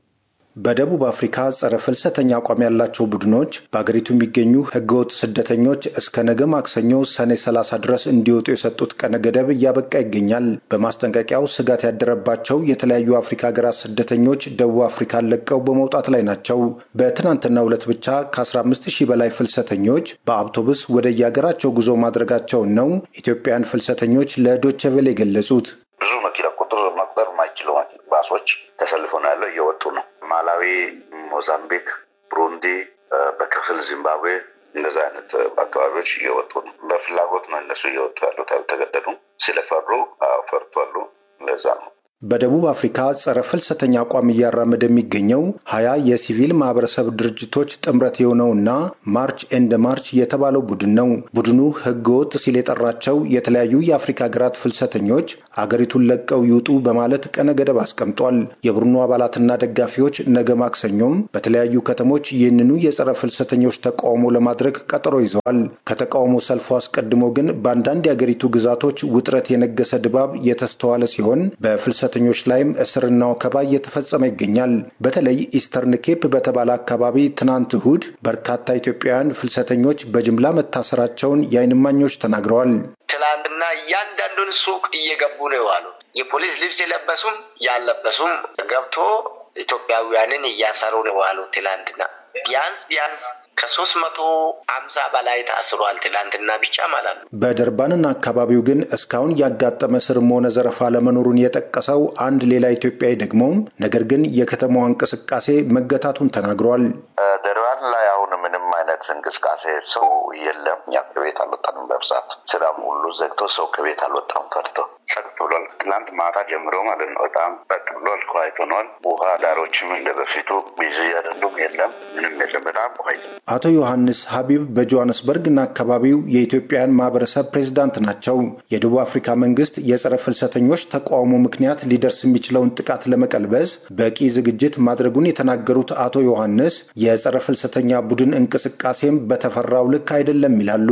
በደቡብ አፍሪካ ጸረ ፍልሰተኛ አቋም ያላቸው ቡድኖች በአገሪቱ የሚገኙ ህገወጥ ስደተኞች እስከ ነገ ማክሰኞ ሰኔ 30 ድረስ እንዲወጡ የሰጡት ቀነ ገደብ እያበቃ ይገኛል። በማስጠንቀቂያው ስጋት ያደረባቸው የተለያዩ አፍሪካ ሀገራት ስደተኞች ደቡብ አፍሪካን ለቀው በመውጣት ላይ ናቸው። በትናንትናው ዕለት ብቻ ከ15 ሺህ በላይ ፍልሰተኞች በአውቶቡስ ወደ የሀገራቸው ጉዞ ማድረጋቸውን ነው ኢትዮጵያን ፍልሰተኞች ለዶቼ ቬለ የገለጹት። ብዙ መኪና ቁጥር መቁጠር የማይችሉ ባሶች ተሰልፎ ነው ያለው፣ እየወጡ ነው። ማላዊ፣ ሞዛምቢክ፣ ብሩንዲ፣ በክፍል ዚምባብዌ እንደዚህ አይነት አካባቢዎች እየወጡ ነው። በፍላጎት ነው እነሱ እየወጡ ያሉት፣ አልተገደዱም። ስለፈሩ ፈርቷሉ። ለዛ ነው በደቡብ አፍሪካ ጸረ ፍልሰተኛ አቋም እያራመደ የሚገኘው ሀያ የሲቪል ማህበረሰብ ድርጅቶች ጥምረት የሆነውና ማርች ኤንድ ማርች የተባለው ቡድን ነው። ቡድኑ ህገ ወጥ ሲል የጠራቸው የተለያዩ የአፍሪካ ሀገራት ፍልሰተኞች አገሪቱን ለቀው ይውጡ በማለት ቀነ ገደብ አስቀምጧል። የቡድኑ አባላትና ደጋፊዎች ነገ ማክሰኞም በተለያዩ ከተሞች ይህንኑ የጸረ ፍልሰተኞች ተቃውሞ ለማድረግ ቀጠሮ ይዘዋል። ከተቃውሞ ሰልፉ አስቀድሞ ግን በአንዳንድ የአገሪቱ ግዛቶች ውጥረት የነገሰ ድባብ የተስተዋለ ሲሆን በፍልሰ ፍልሰተኞች ላይም እስርና ወከባ እየተፈጸመ ይገኛል። በተለይ ኢስተርን ኬፕ በተባለ አካባቢ ትናንት እሁድ በርካታ ኢትዮጵያውያን ፍልሰተኞች በጅምላ መታሰራቸውን የዓይን እማኞች ተናግረዋል። ትላንትና እያንዳንዱን ሱቅ እየገቡ ነው የዋሉት። የፖሊስ ልብስ የለበሱም ያለበሱም ገብቶ ኢትዮጵያውያንን እያሰሩ ነው የዋሉት። ትላንትና ቢያንስ ቢያንስ ከሶስት መቶ አምሳ በላይ ታስሯል። ትላንትና ብቻ ማለት ነው። በደርባንና አካባቢው ግን እስካሁን ያጋጠመ ስርም ሆነ ዘረፋ ለመኖሩን የጠቀሰው አንድ ሌላ ኢትዮጵያዊ ደግሞ ነገር ግን የከተማዋ እንቅስቃሴ መገታቱን ተናግሯል። ደርባን ላይ አሁን ምንም አይነት እንቅስቃሴ ሰው የለም። እኛ ከቤት አልወጣንም። በብዛት ስራም ሁሉ ዘግቶ ሰው ከቤት አልወጣም ፈርቶ ጸጥ ብሏል። ትናንት ማታ ጀምሮ ማለት ነው። በጣም ጸጥ ብሏል። ኳይት ሆኗል። ውሃ ዳሮችም እንደ በፊቱ ቢዚ አይደሉም። የለም ምንም የለም። በጣም ኳይት አቶ ዮሐንስ ሀቢብ በጆሃንስበርግና አካባቢው የኢትዮጵያን ማህበረሰብ ፕሬዝዳንት ናቸው። የደቡብ አፍሪካ መንግስት የጸረ ፍልሰተኞች ተቃውሞ ምክንያት ሊደርስ የሚችለውን ጥቃት ለመቀልበስ በቂ ዝግጅት ማድረጉን የተናገሩት አቶ ዮሐንስ የጸረ ፍልሰተኛ ቡድን እንቅስቃሴም በተፈራው ልክ አይደለም ይላሉ።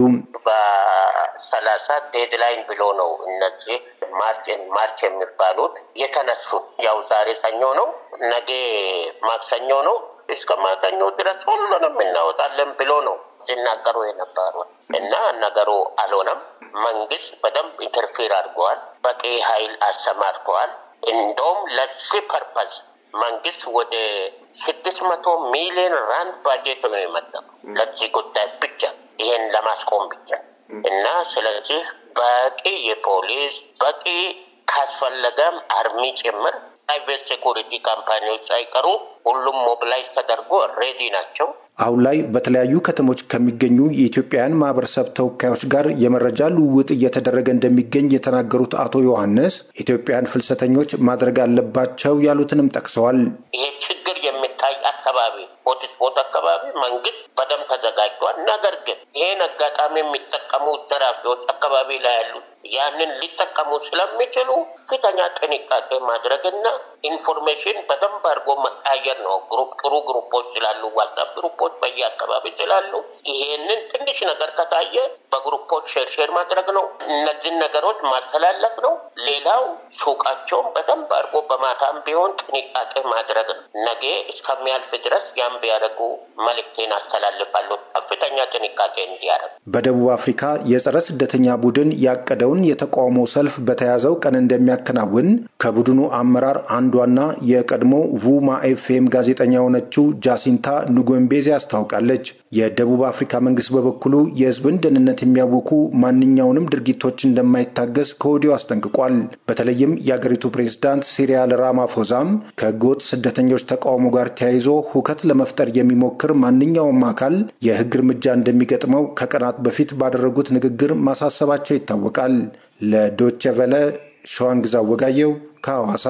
በሰላሳ ዴድላይን ብሎ ነው እነዚህ ማርች ማርች የሚባሉት የተነሱት። ያው ዛሬ ሰኞ ነው፣ ነገ ማክሰኞ ነው እስከ ማክሰኞ ድረስ ሁሉንም እናወጣለን ብሎ ነው ሲናገሩ የነበሩት እና ነገሩ አልሆነም። መንግስት በደንብ ኢንተርፌር አድርገዋል። በቂ ኃይል አሰማርተዋል። እንደውም ለዚህ ፐርፐዝ መንግስት ወደ ስድስት መቶ ሚሊዮን ራንድ ባጀት ነው የመጠው ለዚህ ጉዳይ ብቻ ይሄን ለማስቆም ብቻ እና ስለዚህ በቂ የፖሊስ በቂ ካስፈለገም አርሚ ጭምር ፕራይቬት ሴኩሪቲ ካምፓኒዎች ሳይቀሩ ሁሉም ሞቢላይዝ ተደርጎ ሬዲ ናቸው። አሁን ላይ በተለያዩ ከተሞች ከሚገኙ የኢትዮጵያውያን ማህበረሰብ ተወካዮች ጋር የመረጃ ልውውጥ እየተደረገ እንደሚገኝ የተናገሩት አቶ ዮሐንስ ኢትዮጵያውያን ፍልሰተኞች ማድረግ አለባቸው ያሉትንም ጠቅሰዋል። ይሄ ችግር የሚታይ አካባቢ ሆትስፖት አካባቢ መንግስት በደንብ ተዘጋጅቷል። ነገር ግን ይሄን አጋጣሚ የሚጠቀሙ ደራፊዎች አካባቢ ላይ ያሉት ያንን ሊጠቀሙ ስለሚችሉ ከፍተኛ ጥንቃቄ ማድረግና ኢንፎርሜሽን በደንብ አድርጎ መቀያየር ነው። ግሩፕ ጥሩ ግሩፖች ስላሉ ዋትሳፕ ግሩፖች በየአካባቢ ስላሉ ይሄንን ትንሽ ነገር ከታየ በግሩፖች ሼር ሼር ማድረግ ነው። እነዚህን ነገሮች ማስተላለፍ ነው። ሌላው ሱቃቸውን በደንብ አድርጎ በማታም ቢሆን ጥንቃቄ ማድረግ ነው። ነገ እስከሚያልፍ ድረስ ያን ቢያደርጉ መልእክቴን አስተላልፋለሁ። ከፍተኛ ጥንቃቄ እንዲያደርግ በደቡብ አፍሪካ የጸረ ስደተኛ ቡድን ያቀደውን የተቃውሞ ሰልፍ በተያዘው ቀን እንደሚያከናውን ከቡድኑ አመራር አንዷና የቀድሞ ቡማ ኤፍኤም ጋዜጠኛ የሆነችው ጃሲንታ ኑጎምቤዜ አስታውቃለች። የደቡብ አፍሪካ መንግስት በበኩሉ የሕዝብን ደህንነት የሚያውኩ ማንኛውንም ድርጊቶች እንደማይታገስ ከወዲሁ አስጠንቅቋል። በተለይም የአገሪቱ ፕሬዝዳንት ሲሪያል ራማፎዛም ከህገወጥ ስደተኞች ተቃውሞ ጋር ተያይዞ ሁከት ለመፍጠር የሚሞክር ማንኛውም አካል የህግ እርምጃ እንደሚገጥመው ከቀናት በፊት ባደረጉት ንግግር ማሳሰባቸው ይታወቃል። ለዶቼ ቨለ ሸዋንግዛ ወጋየው ከሐዋሳ።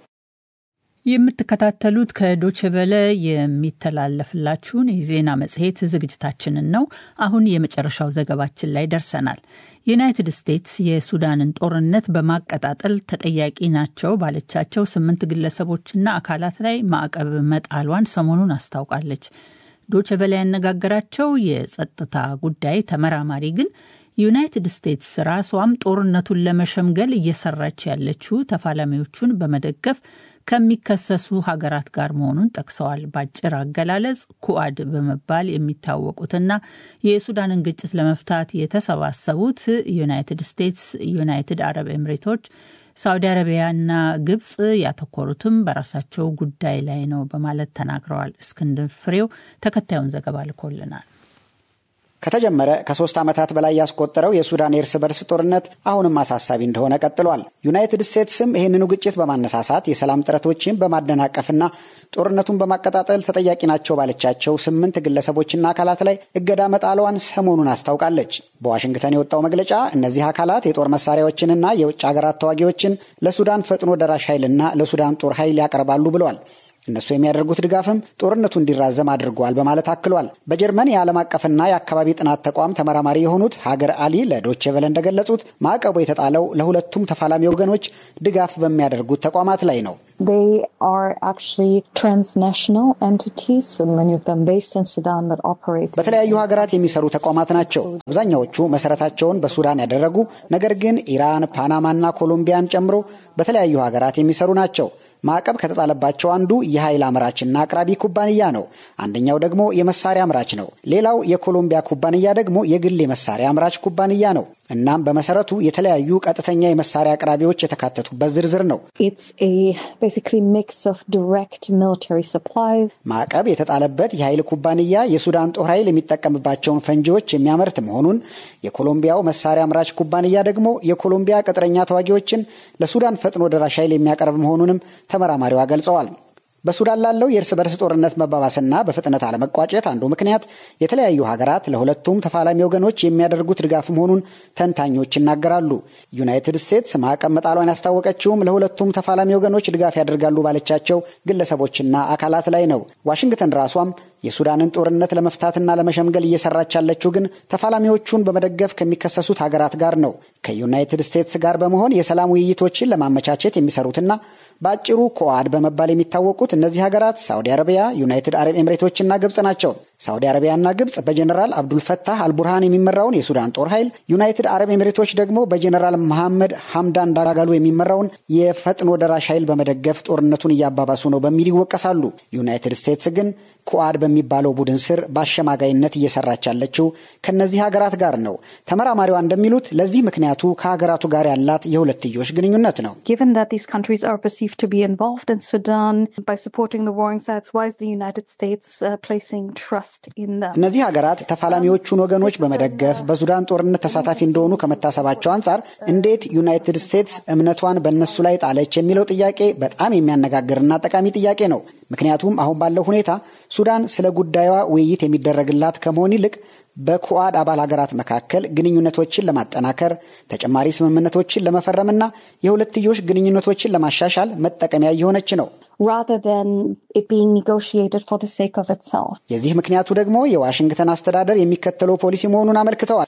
የምትከታተሉት ከዶችቨለ የሚተላለፍላችሁን የዜና መጽሔት ዝግጅታችንን ነው። አሁን የመጨረሻው ዘገባችን ላይ ደርሰናል። ዩናይትድ ስቴትስ የሱዳንን ጦርነት በማቀጣጠል ተጠያቂ ናቸው ባለቻቸው ስምንት ግለሰቦችና አካላት ላይ ማዕቀብ መጣሏን ሰሞኑን አስታውቃለች። ዶችቨለ ያነጋገራቸው የጸጥታ ጉዳይ ተመራማሪ ግን ዩናይትድ ስቴትስ ራሷም ጦርነቱን ለመሸምገል እየሰራች ያለችው ተፋላሚዎቹን በመደገፍ ከሚከሰሱ ሀገራት ጋር መሆኑን ጠቅሰዋል። በአጭር አገላለጽ ኩአድ በመባል የሚታወቁትና የሱዳንን ግጭት ለመፍታት የተሰባሰቡት ዩናይትድ ስቴትስ፣ ዩናይትድ አረብ ኤምሬቶች ሳውዲ አረቢያና ግብጽ ያተኮሩትም በራሳቸው ጉዳይ ላይ ነው በማለት ተናግረዋል። እስክንድር ፍሬው ተከታዩን ዘገባ ልኮልናል። ከተጀመረ ከሶስት ዓመታት በላይ ያስቆጠረው የሱዳን የእርስ በርስ ጦርነት አሁንም አሳሳቢ እንደሆነ ቀጥሏል። ዩናይትድ ስቴትስም ይህንኑ ግጭት በማነሳሳት የሰላም ጥረቶችን በማደናቀፍና ጦርነቱን በማቀጣጠል ተጠያቂ ናቸው ባለቻቸው ስምንት ግለሰቦችና አካላት ላይ እገዳ መጣሏን ሰሞኑን አስታውቃለች። በዋሽንግተን የወጣው መግለጫ እነዚህ አካላት የጦር መሳሪያዎችንና የውጭ ሀገራት ተዋጊዎችን ለሱዳን ፈጥኖ ደራሽ ኃይልና ለሱዳን ጦር ኃይል ያቀርባሉ ብለዋል። እነሱ የሚያደርጉት ድጋፍም ጦርነቱ እንዲራዘም አድርጓል በማለት አክሏል። በጀርመን የዓለም አቀፍና የአካባቢ ጥናት ተቋም ተመራማሪ የሆኑት ሀገር አሊ ለዶቼ ቬለ እንደገለጹት ማዕቀቡ የተጣለው ለሁለቱም ተፋላሚ ወገኖች ድጋፍ በሚያደርጉት ተቋማት ላይ ነው። በተለያዩ ሀገራት የሚሰሩ ተቋማት ናቸው። አብዛኛዎቹ መሰረታቸውን በሱዳን ያደረጉ ነገር ግን ኢራን፣ ፓናማና ኮሎምቢያን ጨምሮ በተለያዩ ሀገራት የሚሰሩ ናቸው። ማዕቀብ ከተጣለባቸው አንዱ የኃይል አምራችና አቅራቢ ኩባንያ ነው። አንደኛው ደግሞ የመሳሪያ አምራች ነው። ሌላው የኮሎምቢያ ኩባንያ ደግሞ የግል የመሳሪያ አምራች ኩባንያ ነው። እናም በመሰረቱ የተለያዩ ቀጥተኛ የመሳሪያ አቅራቢዎች የተካተቱበት ዝርዝር ነው። ማዕቀብ የተጣለበት የኃይል ኩባንያ የሱዳን ጦር ኃይል የሚጠቀምባቸውን ፈንጂዎች የሚያመርት መሆኑን፣ የኮሎምቢያው መሳሪያ አምራች ኩባንያ ደግሞ የኮሎምቢያ ቅጥረኛ ተዋጊዎችን ለሱዳን ፈጥኖ ደራሽ ኃይል የሚያቀርብ መሆኑንም ተመራማሪዋ ገልጸዋል። በሱዳን ላለው የእርስ በርስ ጦርነት መባባስና በፍጥነት አለመቋጨት አንዱ ምክንያት የተለያዩ ሀገራት ለሁለቱም ተፋላሚ ወገኖች የሚያደርጉት ድጋፍ መሆኑን ተንታኞች ይናገራሉ። ዩናይትድ ስቴትስ ማዕቀብ መጣሏን ያስታወቀችውም ለሁለቱም ተፋላሚ ወገኖች ድጋፍ ያደርጋሉ ባለቻቸው ግለሰቦችና አካላት ላይ ነው። ዋሽንግተን ራሷም የሱዳንን ጦርነት ለመፍታትና ለመሸምገል እየሰራች ያለችው ግን ተፋላሚዎቹን በመደገፍ ከሚከሰሱት ሀገራት ጋር ነው። ከዩናይትድ ስቴትስ ጋር በመሆን የሰላም ውይይቶችን ለማመቻቸት የሚሰሩትና በአጭሩ ኮአድ በመባል የሚታወቁት እነዚህ ሀገራት ሳውዲ አረቢያ፣ ዩናይትድ አረብ ኤምሬቶችና ግብጽ ናቸው። ሳውዲ አረቢያና ግብጽ በጀኔራል አብዱልፈታህ አልቡርሃን የሚመራውን የሱዳን ጦር ኃይል፣ ዩናይትድ አረብ ኤምሬቶች ደግሞ በጀኔራል መሐመድ ሐምዳን ዳጋሉ የሚመራውን የፈጥኖ ደራሽ ኃይል በመደገፍ ጦርነቱን እያባባሱ ነው በሚል ይወቀሳሉ። ዩናይትድ ስቴትስ ግን ኩአድ በሚባለው ቡድን ስር በአሸማጋይነት እየሰራች ያለችው ከእነዚህ ሀገራት ጋር ነው። ተመራማሪዋ እንደሚሉት ለዚህ ምክንያቱ ከሀገራቱ ጋር ያላት የሁለትዮሽ ግንኙነት ነው። እነዚህ ሀገራት ተፋላሚዎቹን ወገኖች በመደገፍ በሱዳን ጦርነት ተሳታፊ እንደሆኑ ከመታሰባቸው አንጻር እንዴት ዩናይትድ ስቴትስ እምነቷን በእነሱ ላይ ጣለች የሚለው ጥያቄ በጣም የሚያነጋግርና ጠቃሚ ጥያቄ ነው። ምክንያቱም አሁን ባለው ሁኔታ ሱዳን ስለ ጉዳዩዋ ውይይት የሚደረግላት ከመሆን ይልቅ በኩአድ አባል ሀገራት መካከል ግንኙነቶችን ለማጠናከር ተጨማሪ ስምምነቶችን ለመፈረምና የሁለትዮሽ ግንኙነቶችን ለማሻሻል መጠቀሚያ እየሆነች ነው። የዚህ ምክንያቱ ደግሞ የዋሽንግተን አስተዳደር የሚከተለው ፖሊሲ መሆኑን አመልክተዋል።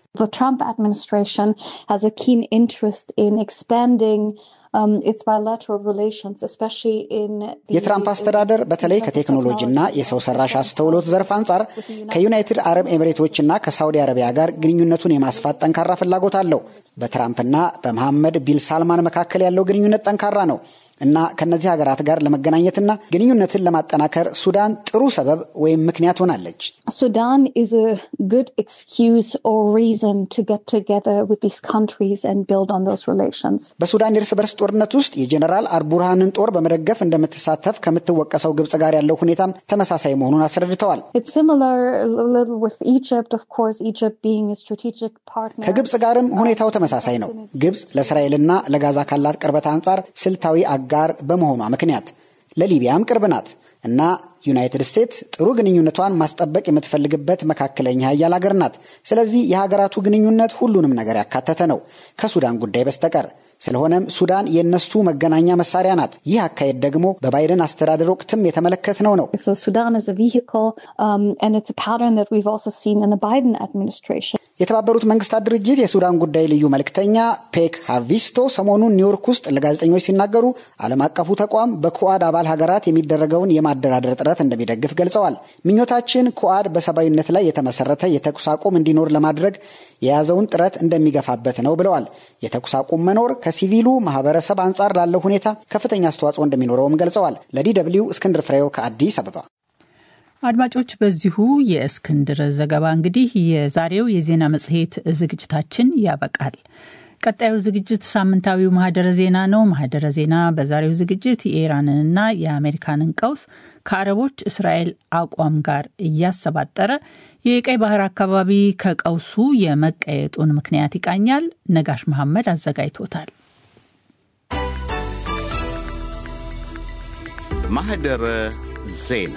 የትራምፕ አስተዳደር በተለይ ከቴክኖሎጂና የሰው ሰራሽ አስተውሎት ዘርፍ አንጻር ከዩናይትድ አረብ ኤሚሬቶችና ከሳውዲ አረቢያ ጋር ግንኙነቱን የማስፋት ጠንካራ ፍላጎት አለው። በትራምፕና በመሐመድ ቢን ሳልማን መካከል ያለው ግንኙነት ጠንካራ ነው እና ከነዚህ ሀገራት ጋር ለመገናኘትና ግንኙነትን ለማጠናከር ሱዳን ጥሩ ሰበብ ወይም ምክንያት ሆናለች። ሱዳን is a good excuse or reason to get together with these countries and build on those relations. በሱዳን የእርስ በርስ ጦርነት ውስጥ የጀኔራል አልቡርሃንን ጦር በመደገፍ እንደምትሳተፍ ከምትወቀሰው ግብጽ ጋር ያለው ሁኔታም ተመሳሳይ መሆኑን አስረድተዋል። It's similar a little with Egypt, of course, Egypt being a strategic partner. ከግብጽ ጋርም ሁኔታው ተመሳሳይ ነው። ግብጽ ለእስራኤልና ለጋዛ ካላት ቅርበት አንጻር ስልታዊ አጋር በመሆኗ ምክንያት ለሊቢያም ቅርብ ናት እና ዩናይትድ ስቴትስ ጥሩ ግንኙነቷን ማስጠበቅ የምትፈልግበት መካከለኛ ሀያል ሀገር ናት። ስለዚህ የሀገራቱ ግንኙነት ሁሉንም ነገር ያካተተ ነው ከሱዳን ጉዳይ በስተቀር። ስለሆነም ሱዳን የእነሱ መገናኛ መሳሪያ ናት። ይህ አካሄድ ደግሞ በባይደን አስተዳደር ወቅትም የተመለከትነው ነው። So Sudan is a vehicle, um, and it's a pattern that we've also seen in the Biden administration. የተባበሩት መንግስታት ድርጅት የሱዳን ጉዳይ ልዩ መልእክተኛ ፔክ ሃቪስቶ ሰሞኑን ኒውዮርክ ውስጥ ለጋዜጠኞች ሲናገሩ ዓለም አቀፉ ተቋም በኩዋድ አባል ሀገራት የሚደረገውን የማደራደር ጥረት እንደሚደግፍ ገልጸዋል። ምኞታችን ኩዋድ በሰብአዊነት ላይ የተመሰረተ የተኩስ አቁም እንዲኖር ለማድረግ የያዘውን ጥረት እንደሚገፋበት ነው ብለዋል። የተኩስ አቁም መኖር ከሲቪሉ ማህበረሰብ አንጻር ላለው ሁኔታ ከፍተኛ አስተዋጽኦ እንደሚኖረውም ገልጸዋል። ለዲ ደብልዩ እስክንድር ፍሬው ከአዲስ አበባ። አድማጮች በዚሁ የእስክንድር ዘገባ እንግዲህ የዛሬው የዜና መጽሔት ዝግጅታችን ያበቃል። ቀጣዩ ዝግጅት ሳምንታዊው ማህደረ ዜና ነው። ማህደረ ዜና በዛሬው ዝግጅት የኢራንንና የአሜሪካንን ቀውስ ከአረቦች እስራኤል አቋም ጋር እያሰባጠረ የቀይ ባህር አካባቢ ከቀውሱ የመቀየጡን ምክንያት ይቃኛል። ነጋሽ መሐመድ አዘጋጅቶታል። ማህደረ ዜና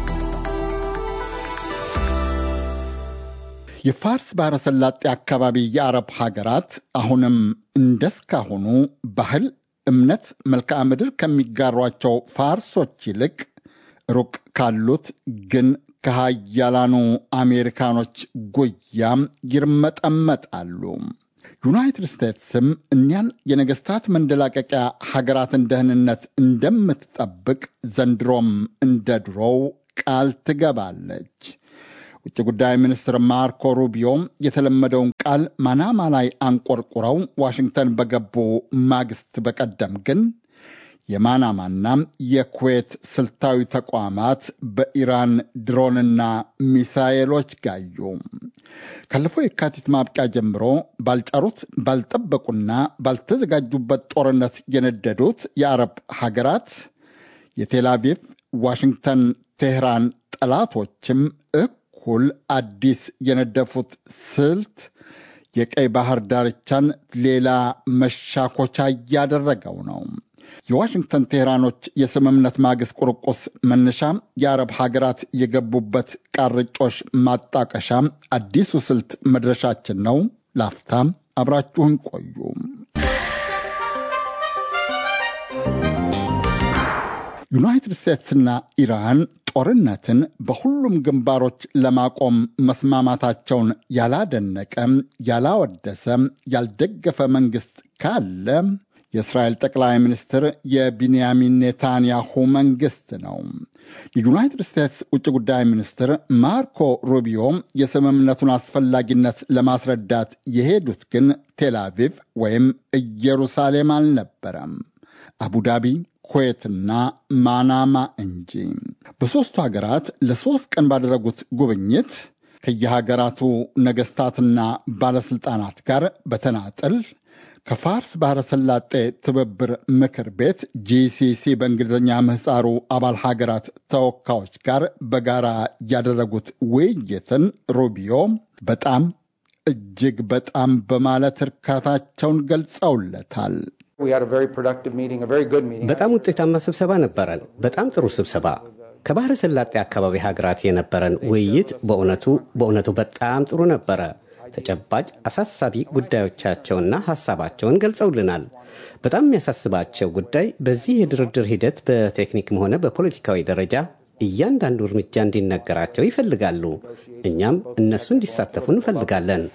የፋርስ ባሕረ ሰላጤ አካባቢ የአረብ ሀገራት አሁንም እንደስካሁኑ ባህል፣ እምነት፣ መልክዓ ምድር ከሚጋሯቸው ፋርሶች ይልቅ ሩቅ ካሉት ግን ከሃያላኑ አሜሪካኖች ጉያም ይርመጠመጣሉ። ዩናይትድ ስቴትስም እኒያን የነገሥታት መንደላቀቂያ ሀገራትን ደህንነት እንደምትጠብቅ ዘንድሮም እንደ ድሮው ቃል ትገባለች። ውጭ ጉዳይ ሚኒስትር ማርኮ ሩቢዮ የተለመደውን ቃል ማናማ ላይ አንቆርቁረው ዋሽንግተን በገቡ ማግስት በቀደም ግን የማናማና የኩዌት ስልታዊ ተቋማት በኢራን ድሮንና ሚሳኤሎች ጋዩ። ካለፈው የካቲት ማብቂያ ጀምሮ ባልጫሩት ባልጠበቁና ባልተዘጋጁበት ጦርነት የነደዱት የአረብ ሀገራት የቴልአቪቭ፣ ዋሽንግተን፣ ቴህራን ጠላቶችም እኩል አዲስ የነደፉት ስልት የቀይ ባህር ዳርቻን ሌላ መሻኮቻ እያደረገው ነው። የዋሽንግተን ቴህራኖች የስምምነት ማግስት ቁርቁስ መነሻ የአረብ ሀገራት የገቡበት ቃርጮሽ ማጣቀሻ አዲሱ ስልት መድረሻችን ነው። ላፍታም አብራችሁን ቆዩ። ዩናይትድ ስቴትስና ኢራን ጦርነትን በሁሉም ግንባሮች ለማቆም መስማማታቸውን ያላደነቀ፣ ያላወደሰ፣ ያልደገፈ መንግስት ካለ የእስራኤል ጠቅላይ ሚኒስትር የቢንያሚን ኔታንያሁ መንግስት ነው። የዩናይትድ ስቴትስ ውጭ ጉዳይ ሚኒስትር ማርኮ ሩቢዮ የስምምነቱን አስፈላጊነት ለማስረዳት የሄዱት ግን ቴልአቪቭ ወይም ኢየሩሳሌም አልነበረም፣ አቡዳቢ ኩዌትና ማናማ እንጂ። በሦስቱ ሀገራት ለሦስት ቀን ባደረጉት ጉብኝት ከየሀገራቱ ነገሥታትና ባለሥልጣናት ጋር በተናጠል ከፋርስ ባሕረ ሰላጤ ትብብር ምክር ቤት ጂሲሲ በእንግሊዝኛ ምህፃሩ አባል ሀገራት ተወካዮች ጋር በጋራ ያደረጉት ውይይትን ሩቢዮ በጣም እጅግ በጣም በማለት እርካታቸውን ገልጸውለታል። በጣም ውጤታማ ስብሰባ ነበረን። በጣም ጥሩ ስብሰባ። ከባሕረ ሰላጤ አካባቢ ሀገራት የነበረን ውይይት በእውነቱ በእውነቱ በጣም ጥሩ ነበረ። ተጨባጭ አሳሳቢ ጉዳዮቻቸውና ሐሳባቸውን ገልጸውልናል። በጣም የሚያሳስባቸው ጉዳይ በዚህ የድርድር ሂደት በቴክኒክም ሆነ በፖለቲካዊ ደረጃ እያንዳንዱ እርምጃ እንዲነገራቸው ይፈልጋሉ። እኛም እነሱ እንዲሳተፉ እንፈልጋለን።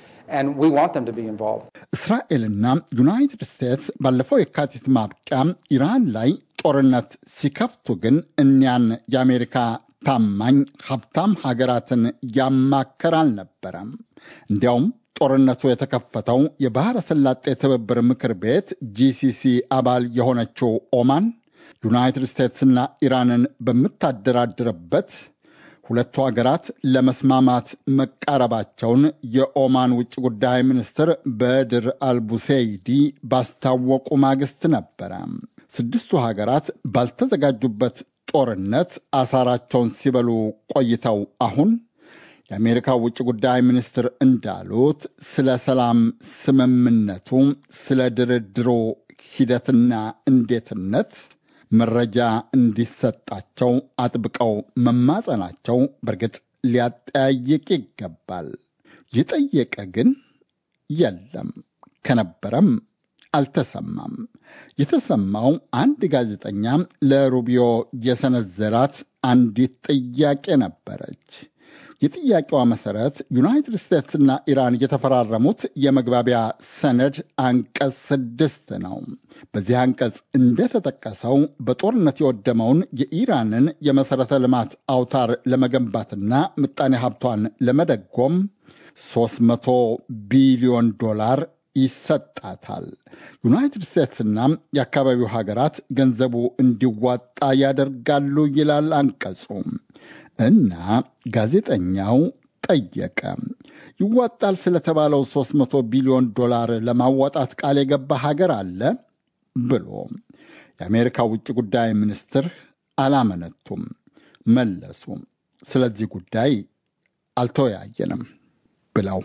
እስራኤልና ዩናይትድ ስቴትስ ባለፈው የካቲት ማብቂያ ኢራን ላይ ጦርነት ሲከፍቱ ግን እኒያን የአሜሪካ ታማኝ ሀብታም ሀገራትን ያማከር አልነበረም። እንዲያውም ጦርነቱ የተከፈተው የባሕረ ሰላጤ ትብብር ምክር ቤት ጂሲሲ አባል የሆነችው ኦማን ዩናይትድ ስቴትስና ኢራንን በምታደራድርበት ሁለቱ ሀገራት ለመስማማት መቃረባቸውን የኦማን ውጭ ጉዳይ ሚኒስትር በድር አልቡሴይዲ ባስታወቁ ማግስት ነበረ። ስድስቱ ሀገራት ባልተዘጋጁበት ጦርነት አሳራቸውን ሲበሉ ቆይተው አሁን የአሜሪካ ውጭ ጉዳይ ሚኒስትር እንዳሉት ስለ ሰላም ስምምነቱ፣ ስለ ድርድሩ ሂደትና እንዴትነት መረጃ እንዲሰጣቸው አጥብቀው መማጸናቸው በእርግጥ ሊያጠያይቅ ይገባል። የጠየቀ ግን የለም፣ ከነበረም አልተሰማም። የተሰማው አንድ ጋዜጠኛ ለሩቢዮ የሰነዘራት አንዲት ጥያቄ ነበረች። የጥያቄዋ መሰረት ዩናይትድ ስቴትስና ኢራን የተፈራረሙት የመግባቢያ ሰነድ አንቀጽ ስድስት ነው። በዚህ አንቀጽ እንደተጠቀሰው በጦርነት የወደመውን የኢራንን የመሠረተ ልማት አውታር ለመገንባትና ምጣኔ ሀብቷን ለመደጎም 300 ቢሊዮን ዶላር ይሰጣታል። ዩናይትድ ስቴትስና የአካባቢው ሀገራት ገንዘቡ እንዲዋጣ ያደርጋሉ ይላል አንቀጹ እና ጋዜጠኛው ጠየቀ። ይዋጣል ስለተባለው 300 ቢሊዮን ዶላር ለማዋጣት ቃል የገባ ሀገር አለ ብሎ የአሜሪካ ውጭ ጉዳይ ሚኒስትር አላመነቱም። መለሱ። ስለዚህ ጉዳይ አልተወያየንም ብለው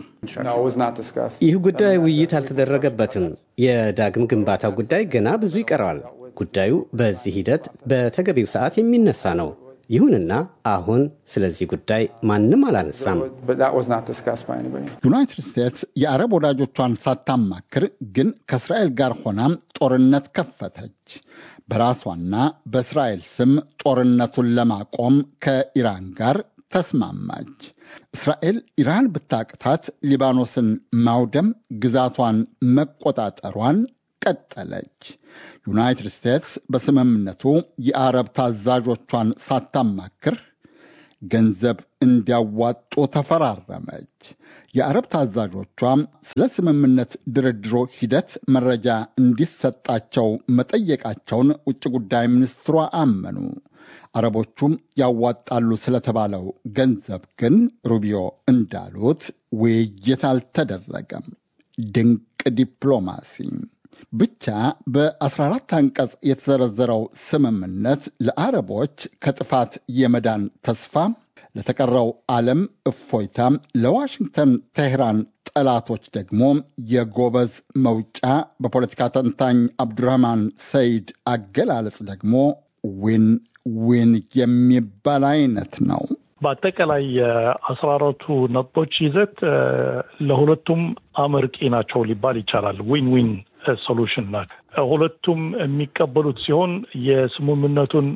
ይህ ጉዳይ ውይይት አልተደረገበትም። የዳግም ግንባታው ጉዳይ ገና ብዙ ይቀረዋል። ጉዳዩ በዚህ ሂደት በተገቢው ሰዓት የሚነሳ ነው። ይሁንና አሁን ስለዚህ ጉዳይ ማንም አላነሳም። ዩናይትድ ስቴትስ የአረብ ወዳጆቿን ሳታማክር ግን ከእስራኤል ጋር ሆና ጦርነት ከፈተች። በራሷና በእስራኤል ስም ጦርነቱን ለማቆም ከኢራን ጋር ተስማማች። እስራኤል ኢራን ብታቅታት ሊባኖስን ማውደም፣ ግዛቷን መቆጣጠሯን ቀጠለች። ዩናይትድ ስቴትስ በስምምነቱ የአረብ ታዛዦቿን ሳታማክር ገንዘብ እንዲያዋጡ ተፈራረመች። የአረብ ታዛዦቿ ስለ ስምምነት ድርድሮ ሂደት መረጃ እንዲሰጣቸው መጠየቃቸውን ውጭ ጉዳይ ሚኒስትሯ አመኑ። አረቦቹም ያዋጣሉ ስለተባለው ገንዘብ ግን ሩቢዮ እንዳሉት ውይይት አልተደረገም። ድንቅ ዲፕሎማሲ ብቻ በ14 አንቀጽ የተዘረዘረው ስምምነት ለአረቦች ከጥፋት የመዳን ተስፋ፣ ለተቀረው ዓለም እፎይታ፣ ለዋሽንግተን ቴህራን ጠላቶች ደግሞ የጎበዝ መውጫ፣ በፖለቲካ ተንታኝ አብዱራህማን ሰይድ አገላለጽ ደግሞ ዊን ዊን የሚባል አይነት ነው። በአጠቃላይ የአስራ አራቱ ነጥቦች ይዘት ለሁለቱም አመርቂ ናቸው ሊባል ይቻላል። ዊን ዊን ሶሉሽን ናቸው። ሁለቱም የሚቀበሉት ሲሆን የስምምነቱን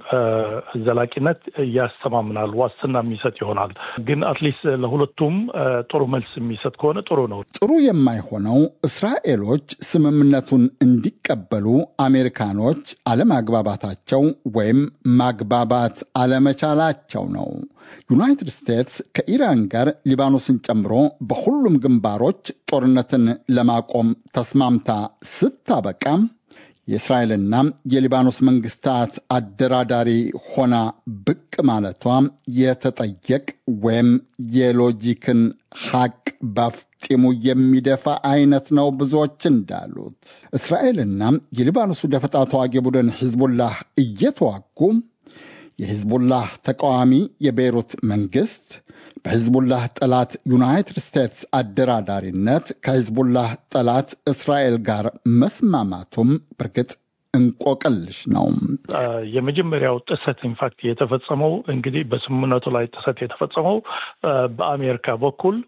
ዘላቂነት ያስተማምናል፣ ዋስትና የሚሰጥ ይሆናል። ግን አትሊስት ለሁለቱም ጥሩ መልስ የሚሰጥ ከሆነ ጥሩ ነው። ጥሩ የማይሆነው እስራኤሎች ስምምነቱን እንዲቀበሉ አሜሪካኖች አለማግባባታቸው ወይም ማግባባት አለመቻላቸው ነው። ዩናይትድ ስቴትስ ከኢራን ጋር ሊባኖስን ጨምሮ በሁሉም ግንባሮች ጦርነትን ለማቆም ተስማምታ ስታበቃ የእስራኤልና የሊባኖስ መንግስታት አደራዳሪ ሆና ብቅ ማለቷ የተጠየቅ ወይም የሎጂክን ሐቅ ባፍጢሙ የሚደፋ አይነት ነው። ብዙዎች እንዳሉት እስራኤልና የሊባኖሱ ደፈጣ ተዋጊ ቡድን ሂዝቡላህ እየተዋጉ የሂዝቡላህ ተቃዋሚ የቤይሩት መንግስት በሂዝቡላህ ጠላት ዩናይትድ ስቴትስ አደራዳሪነት ከሂዝቡላህ ጠላት እስራኤል ጋር መስማማቱም በርግጥ እንቆቅልሽ ነው። የመጀመሪያው ጥሰት ኢንፋክት የተፈጸመው እንግዲህ በስምምነቱ ላይ ጥሰት የተፈጸመው በአሜሪካ በኩል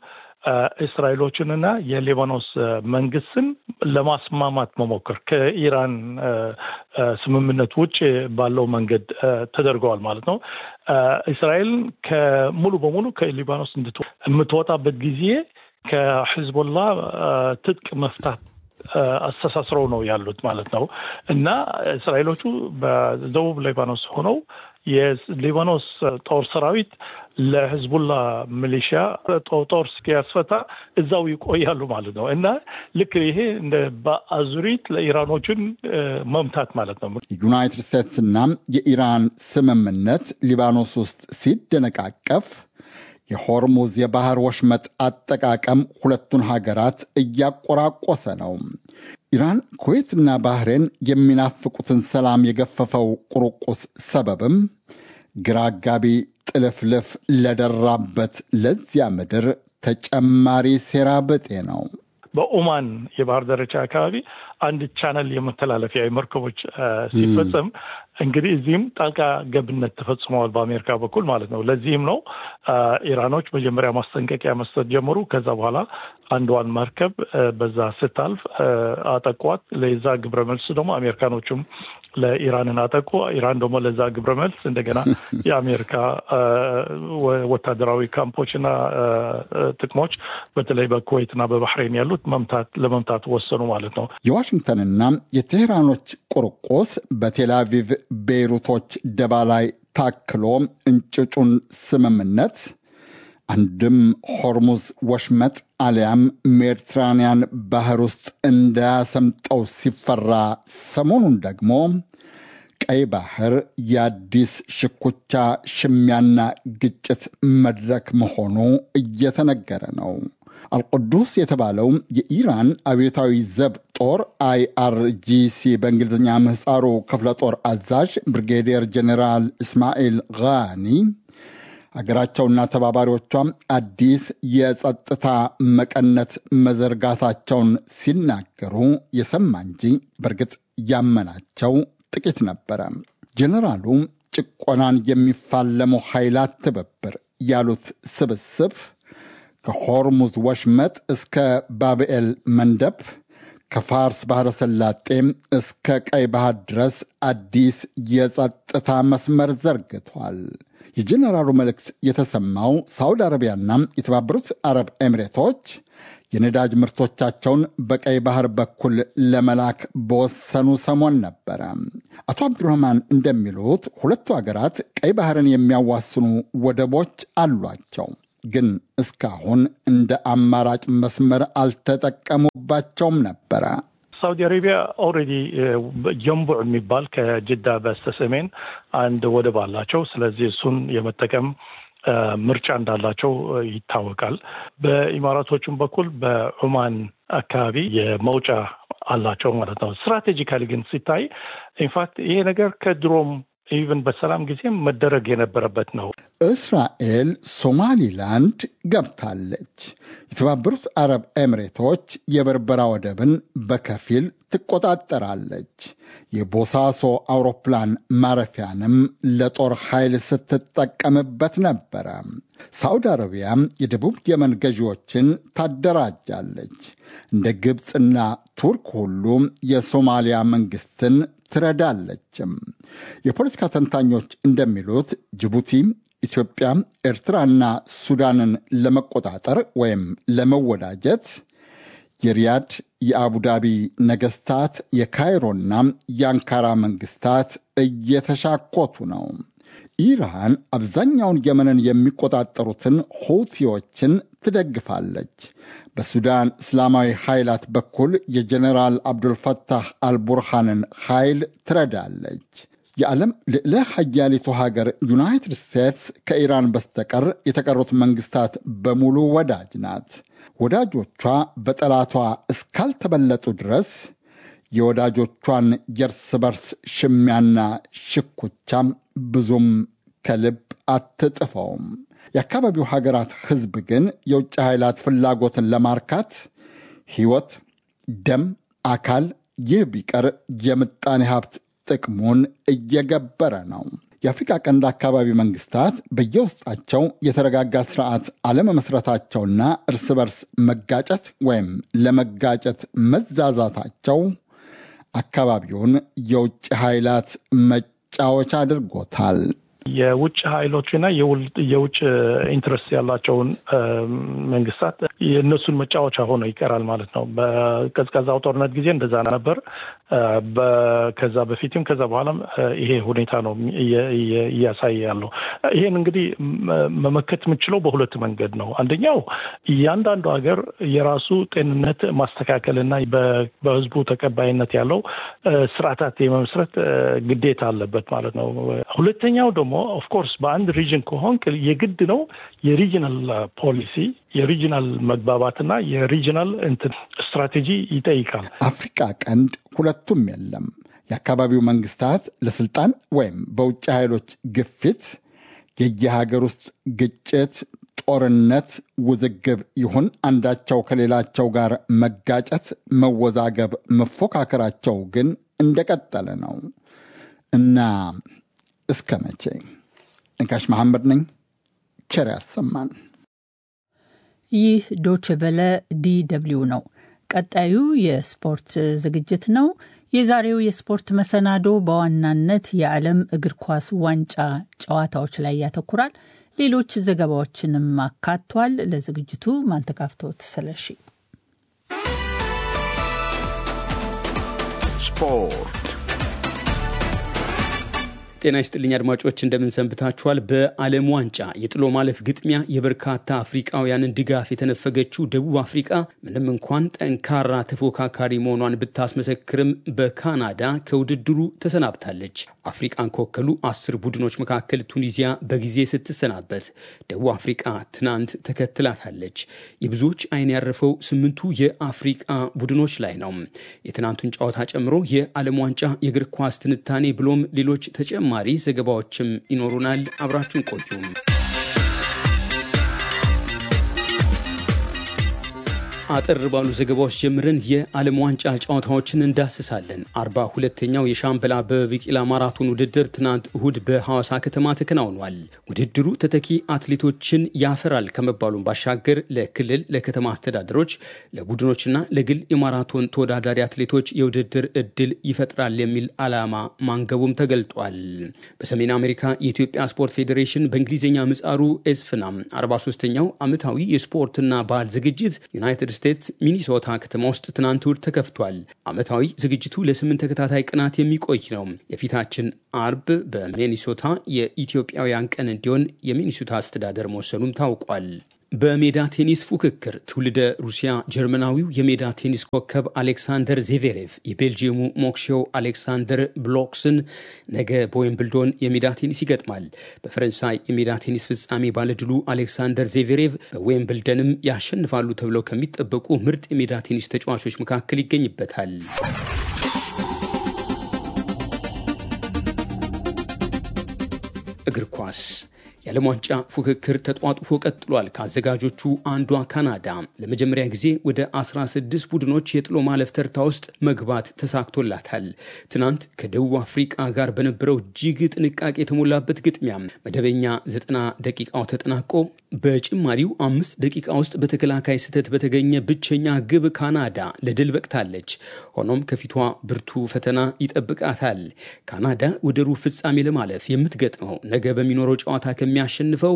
እስራኤሎችንና የሊባኖስ መንግስትን ለማስማማት መሞከር ከኢራን ስምምነት ውጭ ባለው መንገድ ተደርገዋል ማለት ነው። እስራኤል ከሙሉ በሙሉ ከሊባኖስ የምትወጣበት ጊዜ ከሂዝቦላ ትጥቅ መፍታት አስተሳስረው ነው ያሉት ማለት ነው እና እስራኤሎቹ በደቡብ ሊባኖስ ሆነው የሊባኖስ ጦር ሰራዊት ለህዝቡላ ሚሊሺያ ጦር እስኪያስፈታ እዛው ይቆያሉ ማለት ነው እና ልክ ይሄ እንደ በአዙሪት ለኢራኖችን መምታት ማለት ነው። የዩናይትድ ስቴትስና የኢራን ስምምነት ሊባኖስ ውስጥ ሲደነቃቀፍ የሆርሙዝ የባህር ወሽመጥ አጠቃቀም ሁለቱን ሀገራት እያቆራቆሰ ነው። ኢራን ኩዌትና ባህሬን የሚናፍቁትን ሰላም የገፈፈው ቁርቁስ ሰበብም ግራ አጋቢ ጥልፍልፍ ለደራበት ለዚያ ምድር ተጨማሪ ሴራ ብጤ ነው። በኦማን የባህር ዳርቻ አካባቢ አንድ ቻነል የመተላለፊያ የመርከቦች ሲፈጸም እንግዲህ እዚህም ጣልቃ ገብነት ተፈጽመዋል በአሜሪካ በኩል ማለት ነው። ለዚህም ነው ኢራኖች መጀመሪያ ማስጠንቀቂያ መስጠት ጀመሩ። ከዛ በኋላ አንዷን መርከብ በዛ ስታልፍ አጠቋት። ለዛ ግብረ መልስ ደግሞ አሜሪካኖቹም ለኢራንን አጠቁ። ኢራን ደግሞ ለዛ ግብረ መልስ እንደገና የአሜሪካ ወታደራዊ ካምፖችና ጥቅሞች በተለይ በኩዌትና በባህሬን ያሉት መምታት ለመምታት ወሰኑ ማለት ነው። የዋሽንግተንና የቴህራኖች ቁርቁስ በቴልአቪቭ ቤይሩቶች ደባ ላይ ታክሎ እንጭጩን ስምምነት አንድም ሆርሙዝ ወሽመጥ አሊያም ሜዲትራንያን ባህር ውስጥ እንዳያሰምጠው ሲፈራ፣ ሰሞኑን ደግሞ ቀይ ባህር የአዲስ ሽኩቻ ሽሚያና ግጭት መድረክ መሆኑ እየተነገረ ነው። አልቁዱስ የተባለው የኢራን አብዮታዊ ዘብ ጦር አይአርጂሲ በእንግሊዝኛ ምህፃሩ ክፍለ ጦር አዛዥ ብሪጌዲየር ጀኔራል እስማኤል ጋኒ አገራቸውና ተባባሪዎቿም አዲስ የጸጥታ መቀነት መዘርጋታቸውን ሲናገሩ የሰማ እንጂ በእርግጥ ያመናቸው ጥቂት ነበረ። ጀኔራሉ ጭቆናን የሚፋለመው ኃይላት ትብብር ያሉት ስብስብ ከሆርሙዝ ወሽመጥ እስከ ባብኤል መንደብ ከፋርስ ባሕረ ሰላጤ እስከ ቀይ ባህር ድረስ አዲስ የጸጥታ መስመር ዘርግቷል። የጀኔራሉ መልእክት የተሰማው ሳውዲ አረቢያና የተባበሩት አረብ ኤሚሬቶች የነዳጅ ምርቶቻቸውን በቀይ ባህር በኩል ለመላክ በወሰኑ ሰሞን ነበረ። አቶ አብዱረህማን እንደሚሉት ሁለቱ ሀገራት ቀይ ባህርን የሚያዋስኑ ወደቦች አሏቸው፣ ግን እስካሁን እንደ አማራጭ መስመር አልተጠቀሙባቸውም ነበረ። ሳውዲ አረቢያ ኦልሬዲ ጀንቡዕ የሚባል ከጅዳ በስተሰሜን አንድ ወደብ አላቸው። ስለዚህ እሱን የመጠቀም ምርጫ እንዳላቸው ይታወቃል። በኢማራቶቹም በኩል በዑማን አካባቢ የመውጫ አላቸው ማለት ነው። ስትራቴጂካሊ ግን ሲታይ ኢንፋክት ይሄ ነገር ከድሮም ኢቨን በሰላም ጊዜም መደረግ የነበረበት ነው። እስራኤል ሶማሊላንድ ገብታለች። የተባበሩት አረብ ኤሚሬቶች የበርበራ ወደብን በከፊል ትቆጣጠራለች። የቦሳሶ አውሮፕላን ማረፊያንም ለጦር ኃይል ስትጠቀምበት ነበረ። ሳዑዲ አረቢያ የደቡብ የመን ገዢዎችን ታደራጃለች። እንደ ግብፅና ቱርክ ሁሉ የሶማሊያ መንግስትን ትረዳለችም። የፖለቲካ ተንታኞች እንደሚሉት ጅቡቲ፣ ኢትዮጵያ፣ ኤርትራና ሱዳንን ለመቆጣጠር ወይም ለመወዳጀት የሪያድ የአቡዳቢ ነገስታት የካይሮና የአንካራ መንግስታት እየተሻኮቱ ነው። ኢራን አብዛኛውን የመንን የሚቆጣጠሩትን ሁቲዎችን ትደግፋለች። በሱዳን እስላማዊ ኃይላት በኩል የጀኔራል አብዱልፈታህ አልቡርሃንን ኃይል ትረዳለች። የዓለም ልዕለ ሀያሊቱ ሀገር ዩናይትድ ስቴትስ ከኢራን በስተቀር የተቀሩት መንግስታት በሙሉ ወዳጅ ናት። ወዳጆቿ በጠላቷ እስካልተበለጡ ድረስ የወዳጆቿን የእርስ በርስ ሽሚያና ሽኩቻም ብዙም ከልብ አትጥፈውም። የአካባቢው ሀገራት ሕዝብ ግን የውጭ ኃይላት ፍላጎትን ለማርካት ሕይወት፣ ደም፣ አካል ይህ ቢቀር የምጣኔ ሀብት ጥቅሙን እየገበረ ነው። የአፍሪቃ ቀንድ አካባቢ መንግስታት በየውስጣቸው የተረጋጋ ስርዓት አለመመስረታቸውና እርስ በርስ መጋጨት ወይም ለመጋጨት መዛዛታቸው አካባቢውን የውጭ ኃይላት መጫወቻ አድርጎታል። የውጭ ኃይሎችና የውጭ ኢንትረስት ያላቸውን መንግስታት የእነሱን መጫወቻ ሆኖ ይቀራል ማለት ነው። በቀዝቃዛው ጦርነት ጊዜ እንደዛ ነበር። ከዛ በፊትም ከዛ በኋላም ይሄ ሁኔታ ነው እያሳየ ያለው። ይሄን እንግዲህ መመከት የምችለው በሁለት መንገድ ነው። አንደኛው እያንዳንዱ ሀገር የራሱ ጤንነት ማስተካከልና በህዝቡ ተቀባይነት ያለው ስርዓታት የመመስረት ግዴታ አለበት ማለት ነው። ሁለተኛው ደግሞ ኦፍኮርስ በአንድ ሪጅን ከሆንክ የግድ ነው የሪጅናል ፖሊሲ የሪጅናል መግባባትና የሪጅናል እንትን ስትራቴጂ ይጠይቃል። አፍሪቃ ቀንድ ሁለቱም የለም። የአካባቢው መንግስታት ለስልጣን ወይም በውጭ ኃይሎች ግፊት የየሀገር ውስጥ ግጭት፣ ጦርነት፣ ውዝግብ ይሁን አንዳቸው ከሌላቸው ጋር መጋጨት፣ መወዛገብ፣ መፎካከራቸው ግን እንደቀጠለ ነው። እና እስከ መቼ? ነጋሽ መሐመድ ነኝ። ቸር ያሰማን። ይህ ዶችቨለ ዲ ደብልዩ ነው። ቀጣዩ የስፖርት ዝግጅት ነው። የዛሬው የስፖርት መሰናዶ በዋናነት የዓለም እግር ኳስ ዋንጫ ጨዋታዎች ላይ ያተኩራል። ሌሎች ዘገባዎችንም አካቷል። ለዝግጅቱ ማንተጋፍቶት ስለሺ ስፖርት ጤና ይስጥልኝ አድማጮች፣ እንደምን ሰንብታችኋል? በዓለም ዋንጫ የጥሎ ማለፍ ግጥሚያ የበርካታ አፍሪቃውያንን ድጋፍ የተነፈገችው ደቡብ አፍሪቃ ምንም እንኳን ጠንካራ ተፎካካሪ መሆኗን ብታስመሰክርም በካናዳ ከውድድሩ ተሰናብታለች። አፍሪቃን ከወከሉ አስር ቡድኖች መካከል ቱኒዚያ በጊዜ ስትሰናበት፣ ደቡብ አፍሪቃ ትናንት ተከትላታለች። የብዙዎች አይን ያረፈው ስምንቱ የአፍሪቃ ቡድኖች ላይ ነው። የትናንቱን ጨዋታ ጨምሮ የዓለም ዋንጫ የእግር ኳስ ትንታኔ ብሎም ሌሎች ተጨማ ተጨማሪ ዘገባዎችም ይኖሩናል። አብራችሁን ቆዩም። አጠር ባሉ ዘገባዎች ጀምረን የዓለም ዋንጫ ጨዋታዎችን እንዳስሳለን። አርባ ሁለተኛው የሻምበል አበበ ቢቂላ ማራቶን ውድድር ትናንት እሁድ በሐዋሳ ከተማ ተከናውኗል። ውድድሩ ተተኪ አትሌቶችን ያፈራል ከመባሉን ባሻገር ለክልል ለከተማ አስተዳደሮች፣ ለቡድኖችና ለግል የማራቶን ተወዳዳሪ አትሌቶች የውድድር እድል ይፈጥራል የሚል ዓላማ ማንገቡም ተገልጧል። በሰሜን አሜሪካ የኢትዮጵያ ስፖርት ፌዴሬሽን በእንግሊዝኛ ምጻሩ ኤስፍናም 43ኛው ዓመታዊ የስፖርትና ባህል ዝግጅት ዩናይትድ ስቴትስ ሚኒሶታ ከተማ ውስጥ ትናንት እሁድ ተከፍቷል። ዓመታዊ ዝግጅቱ ለስምንት ተከታታይ ቀናት የሚቆይ ነው። የፊታችን አርብ በሚኒሶታ የኢትዮጵያውያን ቀን እንዲሆን የሚኒሶታ አስተዳደር መወሰኑም ታውቋል። በሜዳ ቴኒስ ፉክክር ትውልደ ሩሲያ ጀርመናዊው የሜዳ ቴኒስ ኮከብ አሌክሳንደር ዜቬሬቭ የቤልጂየሙ ሞክሼው አሌክሳንደር ብሎክስን ነገ በዌምብልዶን የሜዳ ቴኒስ ይገጥማል። በፈረንሳይ የሜዳ ቴኒስ ፍጻሜ ባለድሉ አሌክሳንደር ዜቬሬቭ በዌምብልደንም ያሸንፋሉ ተብለው ከሚጠበቁ ምርጥ የሜዳ ቴኒስ ተጫዋቾች መካከል ይገኝበታል። እግር ኳስ የዓለም ዋንጫ ፉክክር ተጧጡፎ ቀጥሏል። ከአዘጋጆቹ አንዷ ካናዳ ለመጀመሪያ ጊዜ ወደ 16 ቡድኖች የጥሎ ማለፍ ተርታ ውስጥ መግባት ተሳክቶላታል። ትናንት ከደቡብ አፍሪቃ ጋር በነበረው እጅግ ጥንቃቄ የተሞላበት ግጥሚያ መደበኛ ዘጠና ደቂቃው ተጠናቆ በጭማሪው አምስት ደቂቃ ውስጥ በተከላካይ ስህተት በተገኘ ብቸኛ ግብ ካናዳ ለድል በቅታለች። ሆኖም ከፊቷ ብርቱ ፈተና ይጠብቃታል። ካናዳ ወደ ሩብ ፍጻሜ ለማለፍ የምትገጥመው ነገ በሚኖረው ጨዋታ የሚያሸንፈው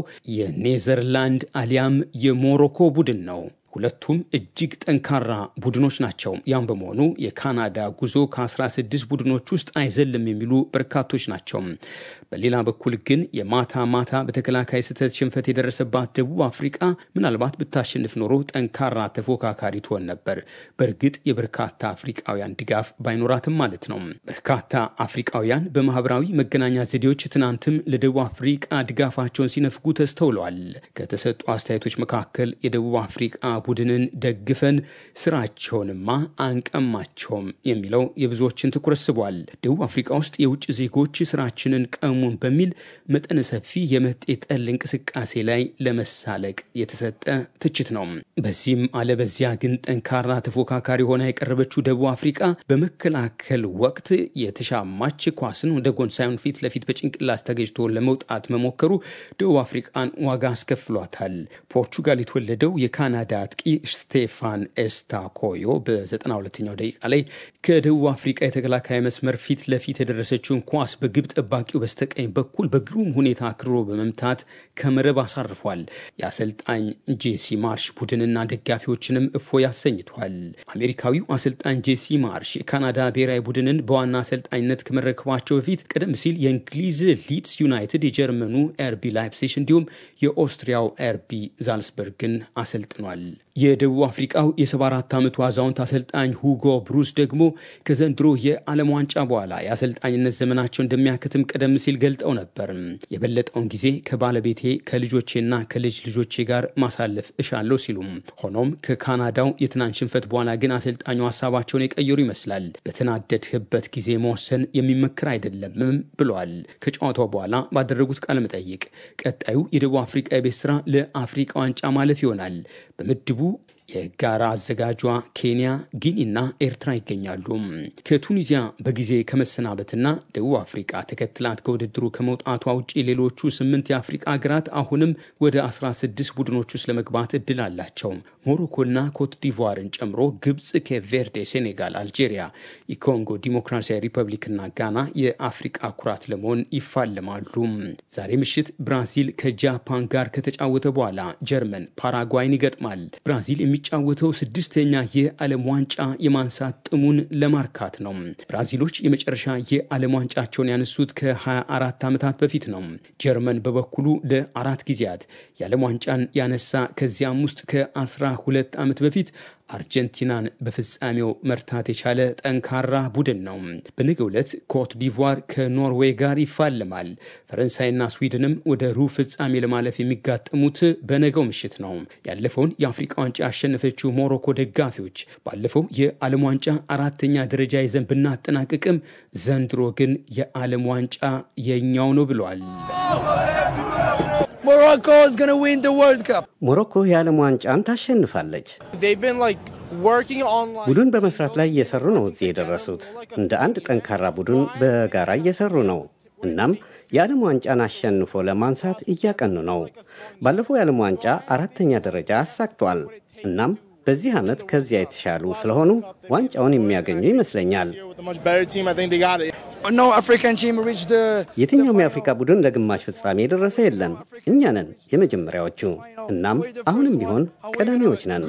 የኔዘርላንድ አሊያም የሞሮኮ ቡድን ነው። ሁለቱም እጅግ ጠንካራ ቡድኖች ናቸው። ያም በመሆኑ የካናዳ ጉዞ ከ16 ቡድኖች ውስጥ አይዘልም የሚሉ በርካቶች ናቸው። በሌላ በኩል ግን የማታ ማታ በተከላካይ ስህተት ሽንፈት የደረሰባት ደቡብ አፍሪቃ ምናልባት ብታሸንፍ ኖሮ ጠንካራ ተፎካካሪ ትሆን ነበር። በእርግጥ የበርካታ አፍሪቃውያን ድጋፍ ባይኖራትም ማለት ነው። በርካታ አፍሪቃውያን በማህበራዊ መገናኛ ዘዴዎች ትናንትም ለደቡብ አፍሪቃ ድጋፋቸውን ሲነፍጉ ተስተውለዋል። ከተሰጡ አስተያየቶች መካከል የደቡብ አፍሪቃ ቡድንን ደግፈን ስራቸውንማ አንቀማቸውም የሚለው የብዙዎችን ትኩረት ስቧል። ደቡብ አፍሪካ ውስጥ የውጭ ዜጎች ስራችንን ቀሙን በሚል መጠነ ሰፊ የመጤ ጠል እንቅስቃሴ ላይ ለመሳለቅ የተሰጠ ትችት ነው። በዚህም አለበዚያ ግን ጠንካራ ተፎካካሪ ሆና የቀረበችው ደቡብ አፍሪካ በመከላከል ወቅት የተሻማች ኳስን ወደ ጎን ሳይሆን ፊት ለፊት በጭንቅላት ተገጅቶ ለመውጣት መሞከሩ ደቡብ አፍሪቃን ዋጋ አስከፍሏታል። ፖርቹጋል የተወለደው የካናዳ አጥቂ ስቴፋን ኤስታኮዮ በ92ኛው ደቂቃ ላይ ከደቡብ አፍሪቃ የተከላካይ መስመር ፊት ለፊት የደረሰችውን ኳስ በግብ ጠባቂው በስተቀኝ በኩል በግሩም ሁኔታ አክርሮ በመምታት ከመረብ አሳርፏል። የአሰልጣኝ ጄሲ ማርሽ ቡድንና ደጋፊዎችንም እፎይ አሰኝቷል። አሜሪካዊው አሰልጣኝ ጄሲ ማርሽ የካናዳ ብሔራዊ ቡድንን በዋና አሰልጣኝነት ከመረከባቸው በፊት ቀደም ሲል የእንግሊዝ ሊድስ ዩናይትድ፣ የጀርመኑ ኤርቢ ላይፕሲሽ እንዲሁም የኦስትሪያው ኤርቢ ዛልስበርግን አሰልጥኗል። የደቡብ አፍሪቃው የ74 ዓመቱ አዛውንት አሰልጣኝ ሁጎ ብሩስ ደግሞ ከዘንድሮ የዓለም ዋንጫ በኋላ የአሰልጣኝነት ዘመናቸው እንደሚያከትም ቀደም ሲል ገልጠው ነበር። የበለጠውን ጊዜ ከባለቤቴ ከልጆቼና ከልጅ ልጆቼ ጋር ማሳለፍ እሻለሁ ሲሉም፣ ሆኖም ከካናዳው የትናንት ሽንፈት በኋላ ግን አሰልጣኙ ሀሳባቸውን የቀየሩ ይመስላል። በተናደድህበት ጊዜ መወሰን የሚመክር አይደለምም ብለዋል። ከጨዋታው በኋላ ባደረጉት ቃለ መጠይቅ ቀጣዩ የደቡብ አፍሪቃ የቤት ስራ ለአፍሪቃ ዋንጫ ማለፍ ይሆናል። በምድቡ የጋራ አዘጋጇ ኬንያ፣ ጊኒና ኤርትራ ይገኛሉ። ከቱኒዚያ በጊዜ ከመሰናበትና ደቡብ አፍሪቃ ተከትላት ከውድድሩ ከመውጣቷ ውጭ ሌሎቹ ስምንት የአፍሪቃ ሀገራት አሁንም ወደ 16 ቡድኖች ውስጥ ለመግባት እድል አላቸው። ሞሮኮና ኮት ዲቮርን ጨምሮ ግብፅ፣ ኬፕ ቬርዴ፣ ሴኔጋል፣ አልጄሪያ፣ የኮንጎ ዲሞክራሲያዊ ሪፐብሊክና ጋና የአፍሪቃ ኩራት ለመሆን ይፋለማሉ። ዛሬ ምሽት ብራዚል ከጃፓን ጋር ከተጫወተ በኋላ ጀርመን ፓራጓይን ይገጥማል። ብራዚል የሚጫወተው ስድስተኛ የዓለም ዋንጫ የማንሳት ጥሙን ለማርካት ነው። ብራዚሎች የመጨረሻ የዓለም ዋንጫቸውን ያነሱት ከ24 ዓመታት በፊት ነው። ጀርመን በበኩሉ ለአራት ጊዜያት የዓለም ዋንጫን ያነሳ ከዚያም ውስጥ ከ12 ዓመት በፊት አርጀንቲናን በፍጻሜው መርታት የቻለ ጠንካራ ቡድን ነው። በነገው ዕለት ኮት ዲቯር ከኖርዌይ ጋር ይፋለማል። ፈረንሳይና ስዊድንም ወደ ሩብ ፍጻሜ ለማለፍ የሚጋጠሙት በነገው ምሽት ነው። ያለፈውን የአፍሪቃ ዋንጫ ያሸነፈችው ሞሮኮ ደጋፊዎች ባለፈው የዓለም ዋንጫ አራተኛ ደረጃ ይዘን ብናጠናቅቅም ዘንድሮ ግን የዓለም ዋንጫ የኛው ነው ብሏል። ሞሮኮ የዓለም ዋንጫን ታሸንፋለች። ቡድን በመስራት ላይ እየሰሩ ነው እዚህ የደረሱት። እንደ አንድ ጠንካራ ቡድን በጋራ እየሰሩ ነው። እናም የዓለም ዋንጫን አሸንፎ ለማንሳት እያቀኑ ነው። ባለፈው የዓለም ዋንጫ አራተኛ ደረጃ አሳክቷል። እናም በዚህ ዓመት ከዚያ የተሻሉ ስለሆኑ ዋንጫውን የሚያገኙ ይመስለኛል። የትኛውም የአፍሪካ ቡድን ለግማሽ ፍጻሜ የደረሰ የለም። እኛ ነን የመጀመሪያዎቹ። እናም አሁንም ቢሆን ቀዳሚዎች ነን።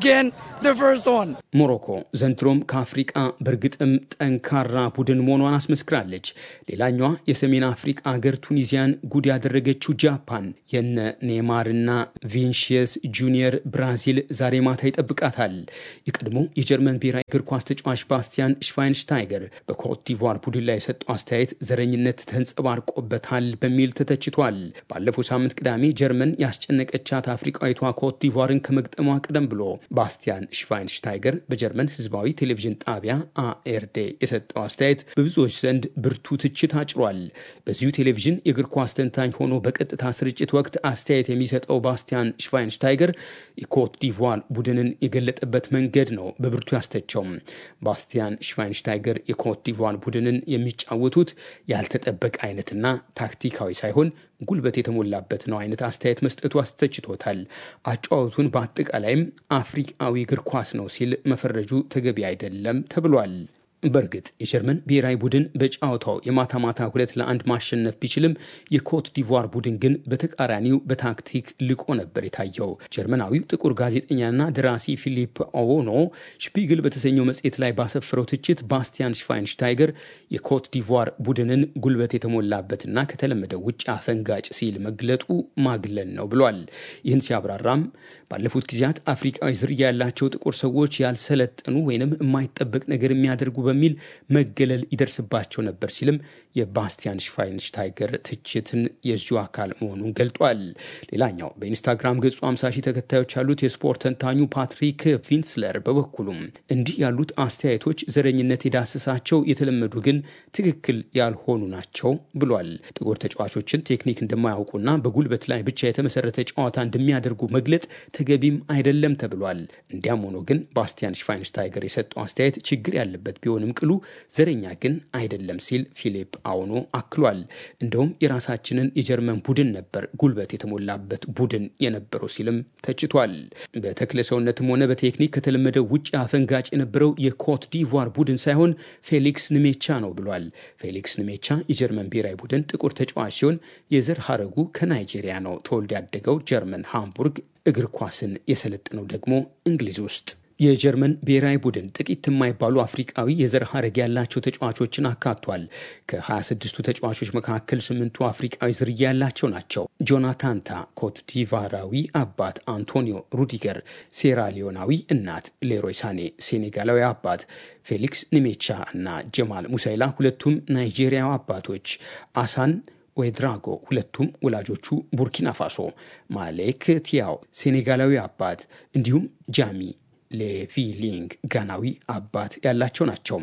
ሞሮኮ ዘንድሮም ከአፍሪቃ በእርግጥም ጠንካራ ቡድን መሆኗን አስመስክራለች። ሌላኛዋ የሰሜን አፍሪቃ ሀገር ቱኒዚያን ጉድ ያደረገችው ጃፓን የነ ኔይማርና ቪኒሺየስ ጁኒየር ብራዚል ዛሬ ማታ ይጠብቃታል። የቀድሞ የጀርመን ብሔራዊ እግር ኳስ ተጫዋች ባስቲያን ሽቫይንሽታይገር በኮት ዲቯር ቡድን ላይ የሰጠው አስተያየት ዘረኝነት ተንጸባርቆበታል በሚል ተተችቷል። ባለፈው ሳምንት ቅዳሜ ጀርመን ያስጨነቀቻት አፍሪቃዊቷ ኮት ዲቯርን ከመግጠሟ ቀደም ብሎ ባስቲያን ሽቫይንሽታይገር በጀርመን ህዝባዊ ቴሌቪዥን ጣቢያ አኤርዴ የሰጠው አስተያየት በብዙዎች ዘንድ ብርቱ ትችት አጭሯል። በዚሁ ቴሌቪዥን የእግር ኳስ ተንታኝ ሆኖ በቀጥታ ስርጭት ወቅት አስተያየት የሚሰጠው ባስቲያን ሽቫይንሽታይገር የኮት ዲቯር ቡድንን የገለጠበት መንገድ ነው በብርቱ ያስተቸው። ባስቲያን ሽቫይንሽታይገር የኮት ዲቯር ቡድንን የሚጫወቱት ያልተጠበቀ አይነትና ታክቲካዊ ሳይሆን ጉልበት የተሞላበት ነው አይነት አስተያየት መስጠቱ አስተችቶታል። አጨዋወቱን በአጠቃላይም አፍሪቃዊ እግር ኳስ ነው ሲል መፈረጁ ተገቢ አይደለም ተብሏል። በእርግጥ የጀርመን ብሔራዊ ቡድን በጨዋታው የማታ ማታ ሁለት ለአንድ ማሸነፍ ቢችልም የኮት ዲቯር ቡድን ግን በተቃራኒው በታክቲክ ልቆ ነበር የታየው። ጀርመናዊው ጥቁር ጋዜጠኛና ደራሲ ፊሊፕ ኦዎኖ ሽፒግል በተሰኘው መጽሔት ላይ ባሰፈረው ትችት ባስቲያን ሽቫይንሽታይገር የኮት ዲቯር ቡድንን ጉልበት የተሞላበትና ከተለመደው ውጭ አፈንጋጭ ሲል መግለጡ ማግለል ነው ብሏል። ይህን ሲያብራራም ባለፉት ጊዜያት አፍሪቃዊ ዝርያ ያላቸው ጥቁር ሰዎች ያልሰለጠኑ ወይንም የማይጠበቅ ነገር የሚያደርጉ በሚል መገለል ይደርስባቸው ነበር ሲልም የባስቲያን ሽቫይንሽታይገር ትችትን የዚሁ አካል መሆኑን ገልጧል። ሌላኛው በኢንስታግራም ገጹ 50 ሺህ ተከታዮች ያሉት የስፖርት ተንታኙ ፓትሪክ ቪንስለር በበኩሉም እንዲህ ያሉት አስተያየቶች ዘረኝነት የዳሰሳቸው የተለመዱ ግን ትክክል ያልሆኑ ናቸው ብሏል። ጥቁር ተጫዋቾችን ቴክኒክ እንደማያውቁና በጉልበት ላይ ብቻ የተመሰረተ ጨዋታ እንደሚያደርጉ መግለጥ ተገቢም አይደለም ተብሏል። እንዲያም ሆኖ ግን ባስቲያን ሽቫይንሽታይገር የሰጠው አስተያየት ችግር ያለበት ቢሆንም ቅሉ ዘረኛ ግን አይደለም ሲል ፊሊፕ አውኖ አክሏል። እንደውም የራሳችንን የጀርመን ቡድን ነበር ጉልበት የተሞላበት ቡድን የነበረው ሲልም ተችቷል። በተክለ ሰውነትም ሆነ በቴክኒክ ከተለመደው ውጭ አፈንጋጭ የነበረው የኮት ዲቯር ቡድን ሳይሆን ፌሊክስ ንሜቻ ነው ብሏል። ፌሊክስ ንሜቻ የጀርመን ብሔራዊ ቡድን ጥቁር ተጫዋች ሲሆን የዘር ሐረጉ ከናይጄሪያ ነው። ተወልዶ ያደገው ጀርመን ሃምቡርግ፣ እግር ኳስን የሰለጠነው ደግሞ እንግሊዝ ውስጥ የጀርመን ብሔራዊ ቡድን ጥቂት የማይባሉ አፍሪቃዊ የዘር ሐረግ ያላቸው ተጫዋቾችን አካቷል። ከ26ቱ ተጫዋቾች መካከል ስምንቱ አፍሪቃዊ ዝርያ ያላቸው ናቸው። ጆናታንታ ኮትዲቫራዊ አባት፣ አንቶኒዮ ሩዲገር ሴራሊዮናዊ እናት፣ ሌሮይ ሳኔ ሴኔጋላዊ አባት፣ ፌሊክስ ኒሜቻ እና ጀማል ሙሳይላ ሁለቱም ናይጄሪያዊ አባቶች፣ አሳን ዌድራጎ ሁለቱም ወላጆቹ ቡርኪና ፋሶ፣ ማሌክ ቲያው ሴኔጋላዊ አባት እንዲሁም ጃሚ ሌቪሊንግ ጋናዊ አባት ያላቸው ናቸው።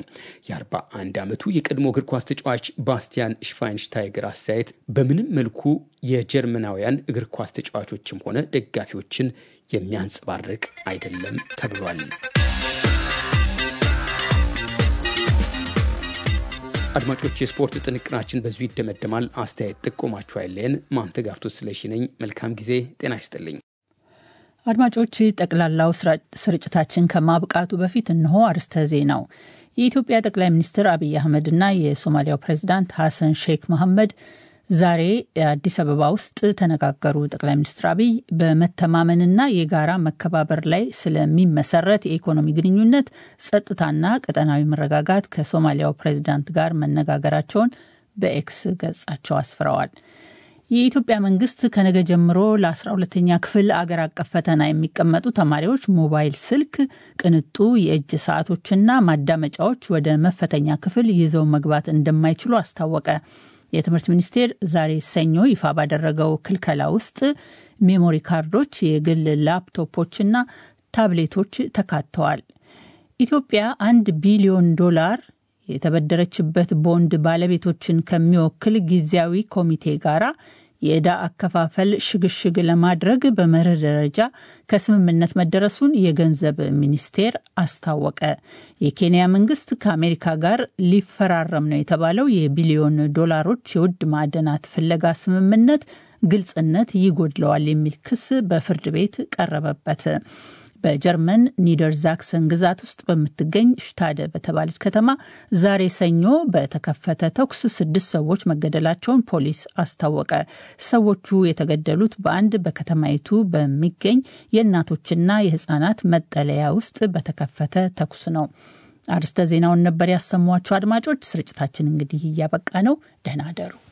የ41 ዓመቱ የቀድሞ እግር ኳስ ተጫዋች ባስቲያን ሽቫይንሽታይገር አስተያየት በምንም መልኩ የጀርመናውያን እግር ኳስ ተጫዋቾችም ሆነ ደጋፊዎችን የሚያንጸባርቅ አይደለም ተብሏል። አድማጮች፣ የስፖርት ጥንቅራችን በዚሁ ይደመደማል። አስተያየት ጥቆማችሁ አይለየን። ማንተጋፍቶ ስለሺ ነኝ። መልካም ጊዜ። ጤና ይስጥልኝ። አድማጮች፣ ጠቅላላው ስርጭታችን ከማብቃቱ በፊት እነሆ አርስተ ዜናው። የኢትዮጵያ ጠቅላይ ሚኒስትር አብይ አህመድና የሶማሊያው ፕሬዚዳንት ሐሰን ሼክ መሐመድ ዛሬ አዲስ አበባ ውስጥ ተነጋገሩ። ጠቅላይ ሚኒስትር አብይ በመተማመንና የጋራ መከባበር ላይ ስለሚመሰረት የኢኮኖሚ ግንኙነት፣ ጸጥታና ቀጠናዊ መረጋጋት ከሶማሊያው ፕሬዚዳንት ጋር መነጋገራቸውን በኤክስ ገጻቸው አስፍረዋል። የኢትዮጵያ መንግስት ከነገ ጀምሮ ለ12ተኛ ክፍል አገር አቀፍ ፈተና የሚቀመጡ ተማሪዎች ሞባይል ስልክ፣ ቅንጡ የእጅ ሰዓቶችና ማዳመጫዎች ወደ መፈተኛ ክፍል ይዘው መግባት እንደማይችሉ አስታወቀ። የትምህርት ሚኒስቴር ዛሬ ሰኞ ይፋ ባደረገው ክልከላ ውስጥ ሜሞሪ ካርዶች፣ የግል ላፕቶፖችና ታብሌቶች ተካተዋል። ኢትዮጵያ አንድ ቢሊዮን ዶላር የተበደረችበት ቦንድ ባለቤቶችን ከሚወክል ጊዜያዊ ኮሚቴ ጋራ የዕዳ አከፋፈል ሽግሽግ ለማድረግ በመርህ ደረጃ ከስምምነት መደረሱን የገንዘብ ሚኒስቴር አስታወቀ። የኬንያ መንግስት ከአሜሪካ ጋር ሊፈራረም ነው የተባለው የቢሊዮን ዶላሮች የውድ ማዕድናት ፍለጋ ስምምነት ግልጽነት ይጎድለዋል የሚል ክስ በፍርድ ቤት ቀረበበት። በጀርመን ኒደር ዛክሰን ግዛት ውስጥ በምትገኝ ሽታደ በተባለች ከተማ ዛሬ ሰኞ በተከፈተ ተኩስ ስድስት ሰዎች መገደላቸውን ፖሊስ አስታወቀ። ሰዎቹ የተገደሉት በአንድ በከተማይቱ በሚገኝ የእናቶችና የሕፃናት መጠለያ ውስጥ በተከፈተ ተኩስ ነው። አርስተ ዜናውን ነበር ያሰሟቸው። አድማጮች፣ ስርጭታችን እንግዲህ እያበቃ ነው። ደህና አደሩ።